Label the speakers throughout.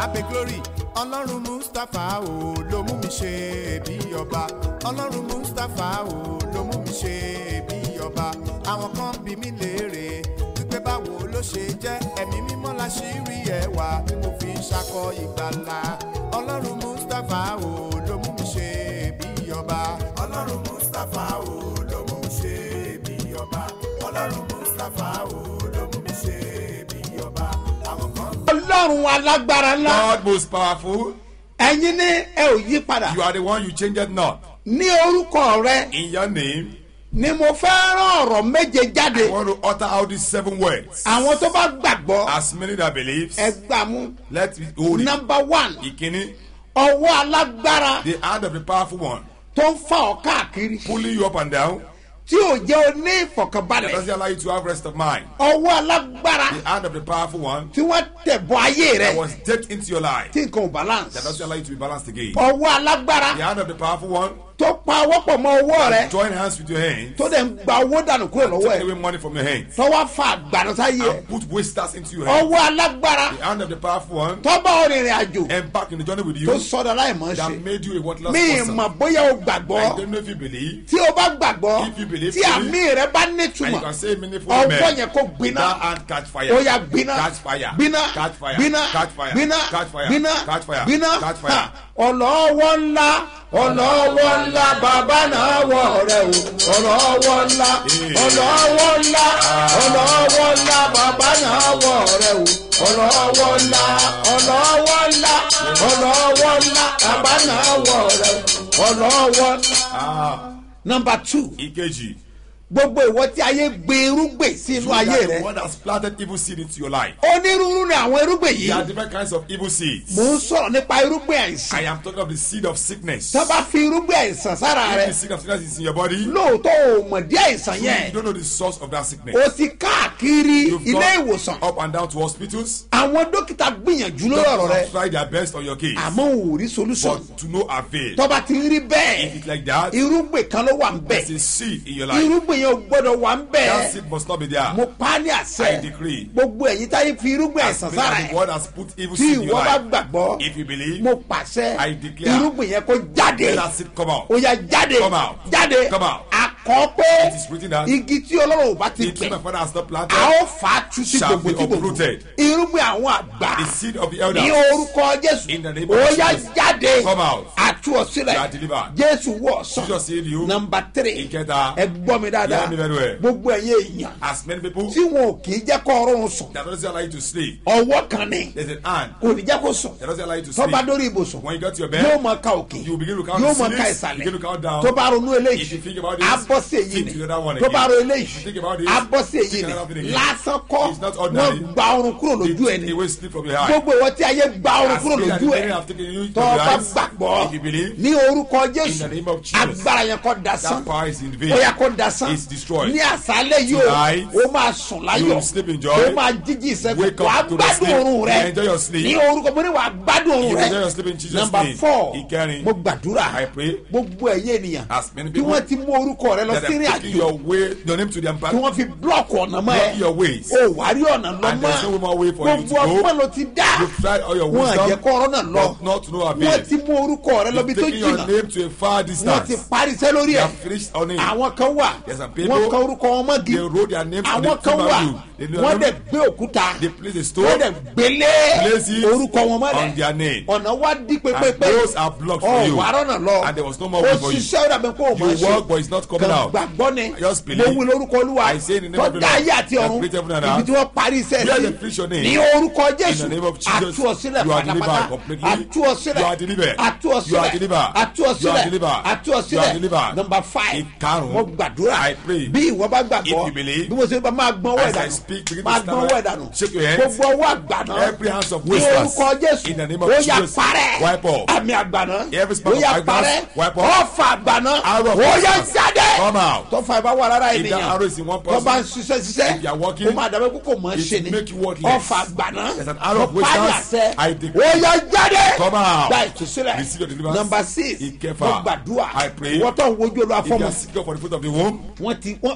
Speaker 1: abe glory ọlọ́run mustapha o ló mú mi ṣe bí ọba ọlọ́run mustapha o ló mú mi ṣe bí ọba àwọn kan bí mi léèrè wípé báwo ló ṣe jẹ́ ẹ̀mí mímọ́ la ṣì rí ẹwà tí mo fi ń ṣakọ ìgbàlà ọlọ́run mustapha o ló mú mi ṣe bí ọba ọlọ́run mustapha o ló mú mi ṣe bí ọba ọlọ́run mustapha o ló mú mi ṣe bí ọba àwọn kan
Speaker 2: ọlọ́run alágbára ńlá
Speaker 3: God most powerful.
Speaker 2: ẹ̀yin ní ẹ ò yí padà
Speaker 3: You are the one you change it not.
Speaker 2: ní orúkọ rẹ
Speaker 3: In your name,
Speaker 2: ni mo fẹ́ rán ọ̀rọ̀ méje jáde
Speaker 3: I want to utter out these seven words.
Speaker 2: àwọn tó bá gbàgbọ́
Speaker 3: As many that believes,
Speaker 2: ẹ gbà mú
Speaker 3: let me hold it.
Speaker 2: nọmba one
Speaker 3: Ìkíní,
Speaker 2: ọwọ́ alágbára
Speaker 3: the hand of the powerful one,
Speaker 2: tó ń fa ọ káàkiri
Speaker 3: pulling you up and down,
Speaker 2: tí ò jẹ́ o ní
Speaker 3: that
Speaker 2: ìfọ̀kànbalẹ̀
Speaker 3: doesn't allow you to have rest of mind.
Speaker 2: ọwọ́ alágbára
Speaker 3: The hand of the powerful one
Speaker 2: tí wọ́n tẹ̀ bọ́ ayé
Speaker 3: that
Speaker 2: rẹ
Speaker 3: was dipped into your life,
Speaker 2: tí nǹkan ò balance
Speaker 3: that doesn't allow you to be balanced again.
Speaker 2: ọwọ́ alágbára
Speaker 3: The hand of the powerful one,
Speaker 2: tó pa ọwọ́ pọ̀ mọ́ ọwọ́ rẹ
Speaker 3: join hands with your hands,
Speaker 2: tó dẹ̀ ń gba owó dànù kúrò lọ́wọ́
Speaker 3: take
Speaker 2: ẹ̀
Speaker 3: away money from your hands,
Speaker 2: tó wá fa àgbàdo sáyé ẹ̀
Speaker 3: and put wasters into your hands.
Speaker 2: ọwọ́ alágbára
Speaker 3: The hand of the powerful one,
Speaker 2: tó bá ọ̀rìnrìn àjò
Speaker 3: embark in the journey with
Speaker 2: tó
Speaker 3: you,
Speaker 2: sọdọ̀ láìmọ̀
Speaker 3: that
Speaker 2: ṣe
Speaker 3: made you a worthless
Speaker 2: mi
Speaker 3: person.
Speaker 2: mọ̀ bóyá o gbàgbọ́
Speaker 3: I don't know if you believe.
Speaker 2: tí o bá gbàgbọ́
Speaker 3: If you believe
Speaker 2: tí
Speaker 3: fully,
Speaker 2: àmì rẹ bá
Speaker 3: And you
Speaker 2: nítumọ̀
Speaker 3: can say meaningful
Speaker 2: ọwọ́
Speaker 3: amen.
Speaker 2: yẹn kó gbiná
Speaker 3: That hand catch fire.
Speaker 2: ó yà gbiná
Speaker 3: Catch fire.
Speaker 2: gbiná
Speaker 3: Catch fire.
Speaker 2: gbiná
Speaker 3: Catch fire.
Speaker 2: gbiná
Speaker 3: Catch fire.
Speaker 2: gbiná
Speaker 3: Catch fire.
Speaker 2: gbiná
Speaker 3: Catch fire.
Speaker 2: Ha! ọlọ́wọ́ ńlá ọlọ́wọ́ ńlá bàbá náà wọ̀ rẹ o ọlọ́wọ́ ńlá ọlọ́wọ́ ńlá ọlọ́wọ́ ńlá bàbá náà wọ̀ rẹ o ọlọ́wọ́ ńlá ọlọ́wọ́ ńlá ọlọ́wọ́ ńlá bàbá náà wọ̀ rẹ o ọlọ́wọ́.
Speaker 3: Ah,
Speaker 2: number two
Speaker 3: Ikeji.
Speaker 2: gbogbo ìwọ tí ayé gbé irúgbìn sí inú
Speaker 3: You are
Speaker 2: ayé
Speaker 3: the
Speaker 2: rẹ
Speaker 3: one that's planted evil seed into your life.
Speaker 2: onírúurú ni àwọn irúgbìn
Speaker 3: There
Speaker 2: yìí
Speaker 3: are different kinds of evil seeds.
Speaker 2: mò ń sọ̀rọ̀ nípa irúgbìn
Speaker 3: I
Speaker 2: àìsàn
Speaker 3: am talking of the seed of sickness.
Speaker 2: tó bá fi irúgbìn àìsàn sára
Speaker 3: If
Speaker 2: rẹ
Speaker 3: the seed of sickness is in your body,
Speaker 2: lóòótọ́ ò mọ̀ dí àìsàn
Speaker 3: you
Speaker 2: yẹn
Speaker 3: don't know the source of that sickness.
Speaker 2: o ti káàkiri
Speaker 3: You've
Speaker 2: ilé
Speaker 3: gone
Speaker 2: ìwòsàn
Speaker 3: up and down to hospitals.
Speaker 2: àwọn dókítà gbìyànjú lórí ọ̀rọ̀
Speaker 3: Doctors
Speaker 2: rẹ
Speaker 3: have tried their best on your case,
Speaker 2: àmọ́ ò rí solution
Speaker 3: but to no avail.
Speaker 2: tó bá ti rí
Speaker 3: If
Speaker 2: bẹ́ẹ̀
Speaker 3: it's like that,
Speaker 2: irúgbìn kan ló wà ń bẹ̀
Speaker 3: there's a seed in your life.
Speaker 2: irúgbìn yẹn ò gbọ́dọ̀ wà ń bẹ̀
Speaker 3: That seed must not be there.
Speaker 2: mo pa á ní
Speaker 3: I
Speaker 2: àṣẹ
Speaker 3: decree.
Speaker 2: gbogbo ẹ̀yin táyé fi irúgbìn
Speaker 3: As
Speaker 2: àìsàn
Speaker 3: many
Speaker 2: sára
Speaker 3: as the
Speaker 2: ẹ̀
Speaker 3: word has put evil
Speaker 2: tí
Speaker 3: seed in your
Speaker 2: ìwọ bá
Speaker 3: life.
Speaker 2: gbàgbọ́
Speaker 3: If you believe,
Speaker 2: mo pàṣẹ
Speaker 3: I declare.
Speaker 2: irúgbìn yẹn kó jáde
Speaker 3: let that seed come out.
Speaker 2: ó yà jáde
Speaker 3: Come out.
Speaker 2: jáde
Speaker 3: Come out.
Speaker 2: akọ pé
Speaker 3: It is written that
Speaker 2: igi tí ọlọ́run ò bá ti
Speaker 3: the tree
Speaker 2: gbìn
Speaker 3: my father has not
Speaker 2: a
Speaker 3: planted,
Speaker 2: ó fà á tu sí
Speaker 3: shall
Speaker 2: gbogbo
Speaker 3: be
Speaker 2: tí gbogbo
Speaker 3: uprooted.
Speaker 2: irúgbìn àwọn àgbà
Speaker 3: the seed of the
Speaker 2: ní
Speaker 3: elders,
Speaker 2: orúkọ jésù
Speaker 3: In the name of
Speaker 2: ó yà
Speaker 3: Jesus.
Speaker 2: jáde
Speaker 3: Come out.
Speaker 2: àtú ọ
Speaker 3: You are
Speaker 2: sílẹ̀
Speaker 3: delivered.
Speaker 2: jésù wọ̀ ọ̀sán
Speaker 3: Jesus saved you.
Speaker 2: nọmba tírì
Speaker 3: Ìkẹta.
Speaker 2: ẹ gbọ́ mi dáadáa
Speaker 3: Hear me very well.
Speaker 2: gbogbo ẹ̀yin èèyàn
Speaker 3: As many people
Speaker 2: tí wọn ò kì í jẹ́ kọ́ ọrùn sùn
Speaker 3: that doesn't allow you to sleep,
Speaker 2: ọwọ́ kan ni
Speaker 3: there's an hand
Speaker 2: kò ní jẹ́ kó sùn
Speaker 3: that doesn't allow you to
Speaker 2: tó bá
Speaker 3: sleep.
Speaker 2: dórí ibùsùn
Speaker 3: When you get to your
Speaker 2: yóò
Speaker 3: bed,
Speaker 2: máa ka òkè
Speaker 3: you begin to count
Speaker 2: yóò
Speaker 3: the
Speaker 2: máa ka
Speaker 3: series,
Speaker 2: ìsàlẹ̀
Speaker 3: begin to count down.
Speaker 2: tó bá ronú
Speaker 3: If
Speaker 2: eléyìí
Speaker 3: you think about this,
Speaker 2: abọ́sí èyí
Speaker 3: think
Speaker 2: ni
Speaker 3: to the other one
Speaker 2: tó bá
Speaker 3: again.
Speaker 2: ro
Speaker 3: If you think
Speaker 2: eléyìí
Speaker 3: about this,
Speaker 2: abọ́sí èyí
Speaker 3: think
Speaker 2: ni
Speaker 3: another thing again.
Speaker 2: lásán kọ́
Speaker 3: It's not ordinary.
Speaker 2: wọ́n gba ọrùn kúrò
Speaker 3: They
Speaker 2: lójú
Speaker 3: take
Speaker 2: ẹni
Speaker 3: away sleep from your eye.
Speaker 2: gbogbo ìwọ tí ayé gba ọrùn
Speaker 3: As
Speaker 2: kúrò
Speaker 3: many as
Speaker 2: lójú
Speaker 3: the
Speaker 2: ẹ
Speaker 3: enemy have taken you
Speaker 2: tó
Speaker 3: from your
Speaker 2: bá
Speaker 3: eyes,
Speaker 2: gbàgbọ́
Speaker 3: if you believe,
Speaker 2: ní orúkọ
Speaker 3: In the
Speaker 2: jésù
Speaker 3: name of Jesus.
Speaker 2: agbára yẹn kọ́ dasán
Speaker 3: that power is in vain.
Speaker 2: ó yà kó dasán
Speaker 3: It's destroyed.
Speaker 2: ní àṣálẹ̀ yìí o
Speaker 3: Tonight,
Speaker 2: ó máa sùn
Speaker 3: you
Speaker 2: láyọ̀
Speaker 3: will sleep in joy.
Speaker 2: ó máa jíjí ìṣẹ́gun
Speaker 3: Wake up
Speaker 2: wàá
Speaker 3: to the
Speaker 2: gbádùn
Speaker 3: sleep.
Speaker 2: oorun rẹ
Speaker 3: You enjoy your sleep.
Speaker 2: ní orúkọ mo ní wàá gbádùn oorun
Speaker 3: You
Speaker 2: rẹ
Speaker 3: enjoy your sleep in Jesus'
Speaker 2: number
Speaker 3: name.
Speaker 2: four
Speaker 3: Ìkẹrin.
Speaker 2: mo gbàdúrà
Speaker 3: I pray.
Speaker 2: gbogbo ẹ̀yẹ ènìyàn
Speaker 3: As many
Speaker 2: tí
Speaker 3: people
Speaker 2: wọ́n ti mú orúkọ rẹ lọ
Speaker 3: that
Speaker 2: sí ìrìn
Speaker 3: have taken
Speaker 2: àjò
Speaker 3: your way, your name to the
Speaker 2: tí
Speaker 3: empire.
Speaker 2: wọ́n fi blọọkù ọ̀nà mọ́
Speaker 3: Block
Speaker 2: ẹ
Speaker 3: your ways.
Speaker 2: o wà rí ọ̀nà lọ
Speaker 3: And there's no
Speaker 2: mọ́
Speaker 3: more way for you
Speaker 2: gbogbo
Speaker 3: to go.
Speaker 2: ọgbọ́n ló ti dá
Speaker 3: You've tried all your
Speaker 2: wọn àjẹ
Speaker 3: wisdom,
Speaker 2: kọ́ ọ̀rọ̀ náà lọ
Speaker 3: but not to no
Speaker 2: wọ́n
Speaker 3: avail.
Speaker 2: ti mú orúkọ rẹ lọ bí
Speaker 3: You've
Speaker 2: tó
Speaker 3: taken your
Speaker 2: jìnnà
Speaker 3: name to a far
Speaker 2: wọ́n ti
Speaker 3: distance.
Speaker 2: parí iṣẹ́ lórí
Speaker 3: They
Speaker 2: ẹ̀
Speaker 3: have finished on it.
Speaker 2: àwọn kan wà
Speaker 3: There's some people,
Speaker 2: wọ́n kan orúkọ wọn mọ́gi
Speaker 3: They wrote their names on the
Speaker 2: àwọn kan wà
Speaker 3: value. They know
Speaker 2: wọ́n
Speaker 3: them.
Speaker 2: dẹ̀ gbé òkúta
Speaker 3: They place a
Speaker 2: wọ́n
Speaker 3: stone
Speaker 2: dẹ̀ gbélé
Speaker 3: Place it
Speaker 2: orúkọ wọn mọ́lẹ̀
Speaker 3: on their name.
Speaker 2: ọ̀nà wa dí
Speaker 3: And
Speaker 2: pépépé
Speaker 3: those are blocked for
Speaker 2: ọ̀
Speaker 3: you.
Speaker 2: wà rọ́nà lọ
Speaker 3: And there was no more way for you.
Speaker 2: òṣìṣẹ́ ó dàbí kó o mọ̀
Speaker 3: You work, but it's not coming
Speaker 2: kàn
Speaker 3: out.
Speaker 2: gbàgbọ́ ni
Speaker 3: Just
Speaker 2: mo
Speaker 3: believe.
Speaker 2: wí lórúkọ olúwa
Speaker 3: I say in the name of the
Speaker 2: tọ́jà
Speaker 3: Lord
Speaker 2: ayé àti
Speaker 3: that
Speaker 2: ọ̀run
Speaker 3: created heaven and
Speaker 2: ibi
Speaker 3: earth.
Speaker 2: tí wọ́n parí iṣẹ́
Speaker 3: Where
Speaker 2: sí
Speaker 3: they preach your name.
Speaker 2: ní orúkọ jésù
Speaker 3: In the name of Jesus,
Speaker 2: àtúọ̀sílẹ̀
Speaker 3: you are
Speaker 2: pátápátá
Speaker 3: delivered completely.
Speaker 2: àtúọ̀sílẹ̀
Speaker 3: You are delivered. You are
Speaker 2: àtúọ̀sílẹ̀
Speaker 3: delivered. You are
Speaker 2: àtúọ̀sílẹ̀
Speaker 3: delivered. You are
Speaker 2: àtúọ̀sílẹ̀
Speaker 3: delivered.
Speaker 2: number five
Speaker 3: Ìkarùn-ún.
Speaker 2: mo gbàdúrà
Speaker 3: I pray.
Speaker 2: bí ìwọ bá gbàgbọ́
Speaker 3: If you believe.
Speaker 2: bí mo ṣe bá máa gbọ́n wẹ̀
Speaker 3: As I
Speaker 2: dànù
Speaker 3: speak, begin to
Speaker 2: máa
Speaker 3: stand
Speaker 2: gbọ́n
Speaker 3: up.
Speaker 2: wẹ̀ dànù
Speaker 3: Shake your hands.
Speaker 2: gbogbo ọwọ́ àgbàná
Speaker 3: Every hands of
Speaker 2: ní
Speaker 3: wasters.
Speaker 2: orúkọ jésù
Speaker 3: In the name of
Speaker 2: ó yà
Speaker 3: Jesus.
Speaker 2: parẹ́
Speaker 3: Wipe off.
Speaker 2: àmì àgbàná
Speaker 3: Every
Speaker 2: ó
Speaker 3: spark of
Speaker 2: yà
Speaker 3: darkness,
Speaker 2: parẹ́
Speaker 3: wipe off.
Speaker 2: ọ̀fà àgbàná
Speaker 3: Arrow of
Speaker 2: ó yà
Speaker 3: wasters.
Speaker 2: jáde
Speaker 3: Come out.
Speaker 2: tọ́fà ìbá wà lára
Speaker 3: If that
Speaker 2: ènìyàn
Speaker 3: arrow is in one
Speaker 2: tó bá ń
Speaker 3: person,
Speaker 2: ṣiṣẹ́ ṣiṣẹ́
Speaker 3: if you are working,
Speaker 2: ó máa dàbẹ́ kókò mọ́
Speaker 3: it
Speaker 2: ṣe ni
Speaker 3: will make you worthless.
Speaker 2: ọ̀fà àgbàná
Speaker 3: There's an arrow of
Speaker 2: mo pa ní
Speaker 3: wasters.
Speaker 2: àṣẹ
Speaker 3: I decree.
Speaker 2: ó yà jáde
Speaker 3: Come out.
Speaker 2: gba ìtúsílẹ̀
Speaker 3: Receive your deliverance.
Speaker 2: number six
Speaker 3: Ìkẹfà.
Speaker 2: mo gbàdúrà
Speaker 3: I pray.
Speaker 2: wọ́n tó ń wojú olú
Speaker 3: If you
Speaker 2: afọ́mọ
Speaker 3: are seeking for the fruit of the womb,
Speaker 2: wọ́n ti wọ́n kódà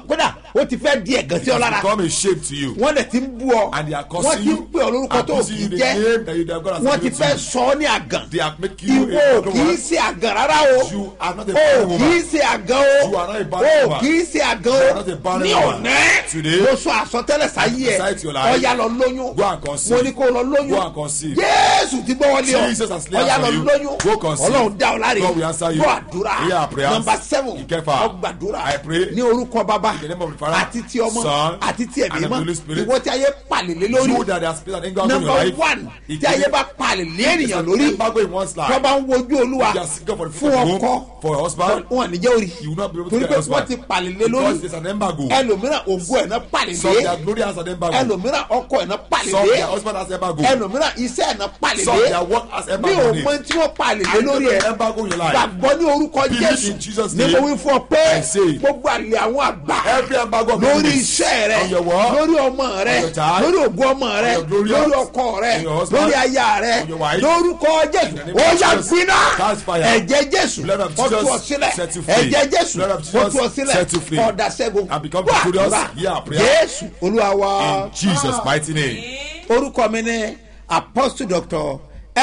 Speaker 2: ó ti fẹ́ di ẹ̀gàn sí ọ
Speaker 3: It
Speaker 2: lára
Speaker 3: has become a shame to you.
Speaker 2: wọ́n dẹ̀ ti ń bú ọ
Speaker 3: And they are
Speaker 2: wọ́n
Speaker 3: cursing
Speaker 2: ti ń
Speaker 3: you.
Speaker 2: pè ọ lórúkọ tó
Speaker 3: Abusing
Speaker 2: kì
Speaker 3: you
Speaker 2: í
Speaker 3: the
Speaker 2: jẹ́
Speaker 3: name that you that God has
Speaker 2: wọ́n ti
Speaker 3: given
Speaker 2: fẹ́
Speaker 3: to you.
Speaker 2: sọ ọ́ ní àgàn
Speaker 3: They are making you
Speaker 2: ìwọ
Speaker 3: a
Speaker 2: ò
Speaker 3: broken
Speaker 2: kì í
Speaker 3: one.
Speaker 2: ṣe àgàn rárá o
Speaker 3: You are not a
Speaker 2: o
Speaker 3: barren
Speaker 2: kì í
Speaker 3: woman.
Speaker 2: ṣe àgàn o
Speaker 3: You are not a
Speaker 2: o
Speaker 3: barren woman.
Speaker 2: kì í ṣe àgàn
Speaker 3: You are not
Speaker 2: o
Speaker 3: a barren
Speaker 2: ní
Speaker 3: woman.
Speaker 2: ọ̀nẹ́
Speaker 3: Today,
Speaker 2: mo sọ àsọtẹ́lẹ̀ sáyé ẹ
Speaker 3: Recite your life.
Speaker 2: ọ̀ya lọ lóyún
Speaker 3: Go and conceive.
Speaker 2: mo ní kó lọ lóyún
Speaker 3: Go and conceive.
Speaker 2: Jésù ti gbọ́ wọlé ọ
Speaker 3: Jesus has laid
Speaker 2: ọ̀ya
Speaker 3: hands
Speaker 2: lọ
Speaker 3: on you.
Speaker 2: lóyún
Speaker 3: Go conceive.
Speaker 2: ọlọ́run dá ọ láre
Speaker 3: God will answer you.
Speaker 2: gbọ́ àdúrà
Speaker 3: Hear our prayers.
Speaker 2: nọmba seven
Speaker 3: Ìkẹfà.
Speaker 2: ọgbàdúrà
Speaker 3: I pray.
Speaker 2: ní orúkọ bàbá
Speaker 3: In the name of the Father,
Speaker 2: àti ti ọmọ
Speaker 3: Son,
Speaker 2: àti ti ẹ̀mí
Speaker 3: and of the
Speaker 2: mọ́
Speaker 3: Holy Spirit.
Speaker 2: ìwọ tí ayé pàlè lé lórí
Speaker 3: You that they are spirit and anger on your
Speaker 2: number
Speaker 3: life.
Speaker 2: one
Speaker 3: It
Speaker 2: tí ayé
Speaker 3: is-
Speaker 2: bá palẹ̀ lé
Speaker 3: It's
Speaker 2: ènìyàn
Speaker 3: an
Speaker 2: lórí
Speaker 3: embargo in one's life.
Speaker 2: tó bá ń wojú olúwa
Speaker 3: You are seeking for the
Speaker 2: fún
Speaker 3: fruit of the
Speaker 2: ọkọ
Speaker 3: womb, for your husband.
Speaker 2: wọn ní jẹ́ orí
Speaker 3: You will not be able to
Speaker 2: torí
Speaker 3: get
Speaker 2: pé
Speaker 3: a
Speaker 2: wọ́n
Speaker 3: husband.
Speaker 2: ti palẹ̀ lé
Speaker 3: Because
Speaker 2: lórí
Speaker 3: there's an embargo.
Speaker 2: ẹlòmíràn ògùn ẹ̀ náà palẹ̀
Speaker 3: Some
Speaker 2: lé
Speaker 3: their glory has an embargo.
Speaker 2: ẹlòmíràn ọkọ ẹ̀ náà palẹ̀
Speaker 3: Some
Speaker 2: lé
Speaker 3: their husband has embargo.
Speaker 2: ẹlòmíràn iṣẹ́ ẹ̀ náà palẹ̀
Speaker 3: Some
Speaker 2: lé
Speaker 3: their work has
Speaker 2: mi
Speaker 3: embargo.
Speaker 2: ò
Speaker 3: on it.
Speaker 2: mọ tí wọ́n palẹ̀ lé
Speaker 3: I
Speaker 2: lórí
Speaker 3: don't
Speaker 2: ẹ̀
Speaker 3: know embargo in your life.
Speaker 2: gbàgbọ́ ní orúkọ
Speaker 3: Believe
Speaker 2: jésù
Speaker 3: in Jesus'
Speaker 2: ní
Speaker 3: name.
Speaker 2: mo wí fún ọ pé
Speaker 3: I say.
Speaker 2: gbogbo àlè àwọn àgbà
Speaker 3: Every embargo of
Speaker 2: lórí
Speaker 3: enemies
Speaker 2: iṣẹ́ rẹ
Speaker 3: on your work,
Speaker 2: lórí ọmọ rẹ
Speaker 3: on your child,
Speaker 2: lórí ògùn ọmọ rẹ
Speaker 3: on your glorious,
Speaker 2: lórí ọkọ rẹ
Speaker 3: on your husband,
Speaker 2: lórí aya rẹ
Speaker 3: on your wife,
Speaker 2: lórúkọ jésù
Speaker 3: the name
Speaker 2: ó
Speaker 3: of
Speaker 2: yà
Speaker 3: Jesus,
Speaker 2: gbiná
Speaker 3: catch fire.
Speaker 2: ẹ̀jẹ̀ jésù
Speaker 3: Blood of
Speaker 2: ó tú ọ
Speaker 3: Jesus,
Speaker 2: sílẹ̀
Speaker 3: set you free.
Speaker 2: ẹ̀jẹ̀ jésù
Speaker 3: Blood of
Speaker 2: ó
Speaker 3: Jesus,
Speaker 2: tú ọ sílẹ̀
Speaker 3: set you free.
Speaker 2: ọ̀dà ṣẹ́gun
Speaker 3: And become
Speaker 2: Wá
Speaker 3: victorious.
Speaker 2: àdúrà.
Speaker 3: Hear our prayer.
Speaker 2: jésù olúwa wa
Speaker 3: In Jesus' mighty name.
Speaker 2: orúkọ mi ní apostle doctor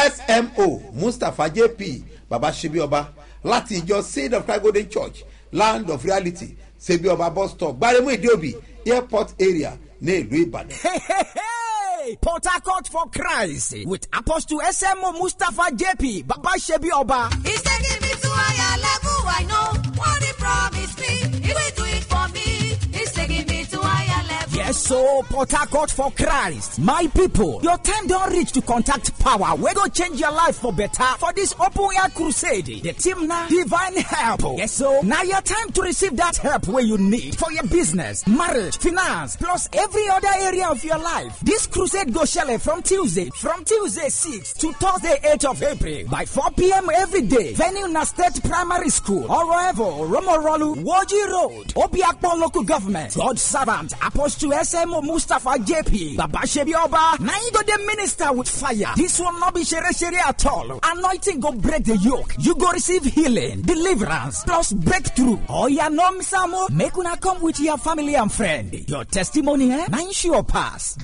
Speaker 2: smo mustapha jp baba sebioba láti ìjọ seed of christ golden church land of reality sebioba bus stop gbaremu ìdíòbí airport area ní ìlú ìbàdàn.
Speaker 4: Hey, hey, hey! Port Harcourt for Christ with Apostle SMO Mustafa JP, Baba Shebi Oba.
Speaker 5: He's taking me to higher level. I know what he promised me. He will do it for me. He's taking me to higher level.
Speaker 4: Yes, so Port Harcourt for Christ. My people, your time don't reach to contact power. We go change your life for better for this open air crusade. The team now, divine help. Yes, so now your time to receive that help where you need for your business, marriage, finance, plus every other area of your life. This crusade go shele from Tuesday, from Tuesday 6 to Thursday 8 of April by 4 p.m. every day. Venue na State Primary School, Oroevo, Romorolu, Woji Road, Obiakpon Local Government, God Servant, Apostle SMO Mustafa JP, Baba Shebi Oba, na you go the minister with fire. This will not be shere shere at all. Anointing go break the yoke. You go receive healing, deliverance, plus breakthrough. Oh yeah, no misamo. Make una come with your family and friend. Your testimony, eh? Na sure pass.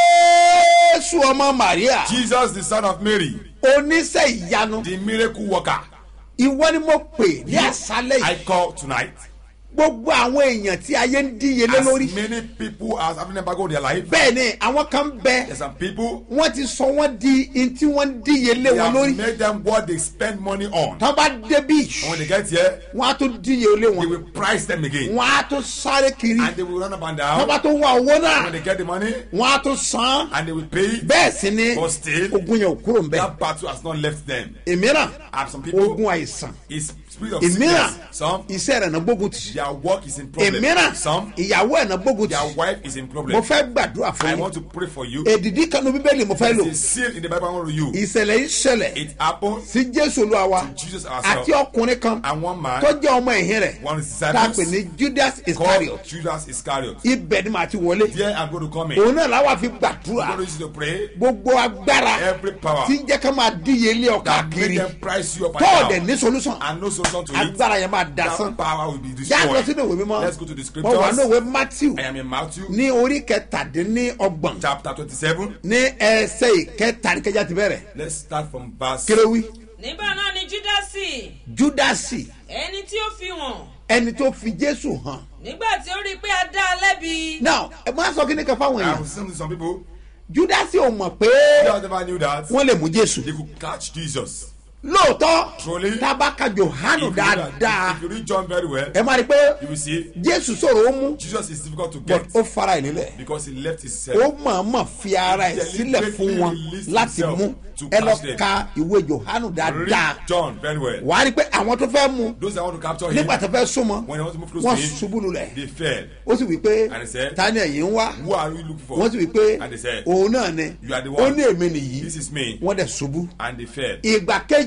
Speaker 2: jésù ọmọ maria
Speaker 3: Jesus, the son of Mary,
Speaker 2: oníṣẹ́ ìyanu
Speaker 3: the miracle worker.
Speaker 2: ìwọ ni mo pè ní àṣálẹ̀
Speaker 3: I
Speaker 2: yìí
Speaker 3: call tonight.
Speaker 2: gbogbo àwọn èèyàn tí ayé ń díyelé
Speaker 3: As
Speaker 2: lórí
Speaker 3: many people as having embargo in their life,
Speaker 2: bẹ́ẹ̀ ni àwọn kan bẹ
Speaker 3: there's some people
Speaker 2: wọ́n ti sọ wọ́n di in tí wọ́n ń díyelé
Speaker 3: they
Speaker 2: wọn
Speaker 3: have
Speaker 2: lórí
Speaker 3: made them what they spend money on.
Speaker 2: tán bá débí
Speaker 3: And when they get here,
Speaker 2: wọ́n á tún díyelé
Speaker 3: they
Speaker 2: wọn
Speaker 3: will price them again.
Speaker 2: wọ́n á tún sáré kiri
Speaker 3: And they will run up and
Speaker 2: tán bá
Speaker 3: down.
Speaker 2: tún wá owó náà
Speaker 3: When they get the money,
Speaker 2: wọ́n á tún san
Speaker 3: and they will pay.
Speaker 2: bẹ́ẹ̀ sì ni
Speaker 3: But still,
Speaker 2: ogun yẹn ò kúrò ń bẹ̀
Speaker 3: that battle has not left them.
Speaker 2: ìmíràn
Speaker 3: And some people,
Speaker 2: ogun àìsàn
Speaker 3: is spirit of
Speaker 2: ìmíràn
Speaker 3: sickness. Some,
Speaker 2: iṣẹ́ rẹ̀ náà gbógun tì
Speaker 3: their work is in problem.
Speaker 2: ìmíràn
Speaker 3: Some,
Speaker 2: ìyàwó ẹ̀ náà gbógun
Speaker 3: their
Speaker 2: tì
Speaker 3: wife is in
Speaker 2: mo
Speaker 3: problem.
Speaker 2: fẹ́ gbàdúrà
Speaker 3: I
Speaker 2: fún
Speaker 3: want
Speaker 2: yín
Speaker 3: to pray for you.
Speaker 2: èdìdí kanu bíbélì mo fẹ́ lò
Speaker 3: It's a seal in the Bible I want to use.
Speaker 2: ìṣẹ̀lẹ̀ yìí ṣẹlẹ̀
Speaker 3: It happened
Speaker 2: sí jésù olúwa wa
Speaker 3: to Jesus ourselves.
Speaker 2: àti ọkùnrin kan
Speaker 3: And one man,
Speaker 2: tó jẹ́ ọmọ ẹ̀hìn rẹ̀
Speaker 3: one of his
Speaker 2: tá a pè
Speaker 3: disciples,
Speaker 2: ní judas
Speaker 3: called
Speaker 2: iscariot
Speaker 3: Judas Iscariot.
Speaker 2: ibẹ̀ ni màá ti wọlé
Speaker 3: There I'm going to come in.
Speaker 2: òun náà làwọn fi
Speaker 3: I'm
Speaker 2: gbàdúrà
Speaker 3: going to use you to pray.
Speaker 2: gbogbo agbára
Speaker 3: Every power
Speaker 2: tí ń jẹ́ ká máa díyelé ọkà
Speaker 3: that make
Speaker 2: kiri
Speaker 3: them price you up and
Speaker 2: tọ́ọ̀dẹ̀
Speaker 3: down
Speaker 2: ní solution
Speaker 3: and no solution to it.
Speaker 2: agbára yẹn máa
Speaker 3: That
Speaker 2: dasán
Speaker 3: power will be
Speaker 2: já lọ
Speaker 3: destroyed.
Speaker 2: sínú ìwé mímọ́
Speaker 3: Let's go to the
Speaker 2: mo wà ní
Speaker 3: scriptures.
Speaker 2: ìwé matthew
Speaker 3: I am in Matthew
Speaker 2: ní orí kẹtàdínlọ́gbọ̀n
Speaker 3: chapter 27.
Speaker 2: ní ẹsẹ̀ ìkẹtàdínkẹjà ti bẹ̀rẹ̀
Speaker 3: Let's start from verse.
Speaker 2: kéréwì
Speaker 6: nígbà náà ni júdásì
Speaker 2: júdásì
Speaker 6: ẹni tí ó fi hàn
Speaker 2: ẹni tó fi jésù hàn
Speaker 6: nígbà tí ó rí i pé a dá a lẹ́bi
Speaker 2: now ẹ máa sọ kí ni kan fáwọn
Speaker 3: I
Speaker 2: èèyàn
Speaker 3: was saying to some people,
Speaker 2: júdásì ò mọ̀ pé
Speaker 3: you never knew that
Speaker 2: wọ́n lè mú jésù
Speaker 3: they could catch Jesus.
Speaker 2: lóòótọ́
Speaker 3: Truly.
Speaker 2: tábàkà johanu
Speaker 3: If you, read,
Speaker 2: dáadáa
Speaker 3: if you read John very well,
Speaker 2: ẹ máa rí i pé
Speaker 3: you will see
Speaker 2: jésù sọ̀rọ̀ ó mú
Speaker 3: Jesus is difficult to
Speaker 2: but
Speaker 3: get
Speaker 2: ó fara ẹ̀ nílẹ̀
Speaker 3: because he left his
Speaker 2: ó
Speaker 3: self.
Speaker 2: mọ̀ọ́mọ̀ fi ara ẹ̀ sílẹ̀ fún wọn láti mú ẹ lọ ka ìwé johanu dáadáa
Speaker 3: Read John very well.
Speaker 2: wàá rí i pé àwọn tó fẹ́ mú
Speaker 3: Those that want to capture him,
Speaker 2: nígbà tó fẹ́ súnmọ́
Speaker 3: when they want to move close
Speaker 2: wọ́n
Speaker 3: to him,
Speaker 2: ṣubú lulẹ̀
Speaker 3: they fell.
Speaker 2: ó sì wí pé
Speaker 3: And he said,
Speaker 2: ta ni ẹ̀yin ń wá
Speaker 3: Who are you looking for?
Speaker 2: wọ́n sì wí pé
Speaker 3: And they said,
Speaker 2: òun náà ni
Speaker 3: You are the
Speaker 2: ó
Speaker 3: one.
Speaker 2: ní èmi nìyí
Speaker 3: This is me.
Speaker 2: wọ́n dẹ̀ ṣubú
Speaker 3: And they fell.
Speaker 2: ìgbà kejì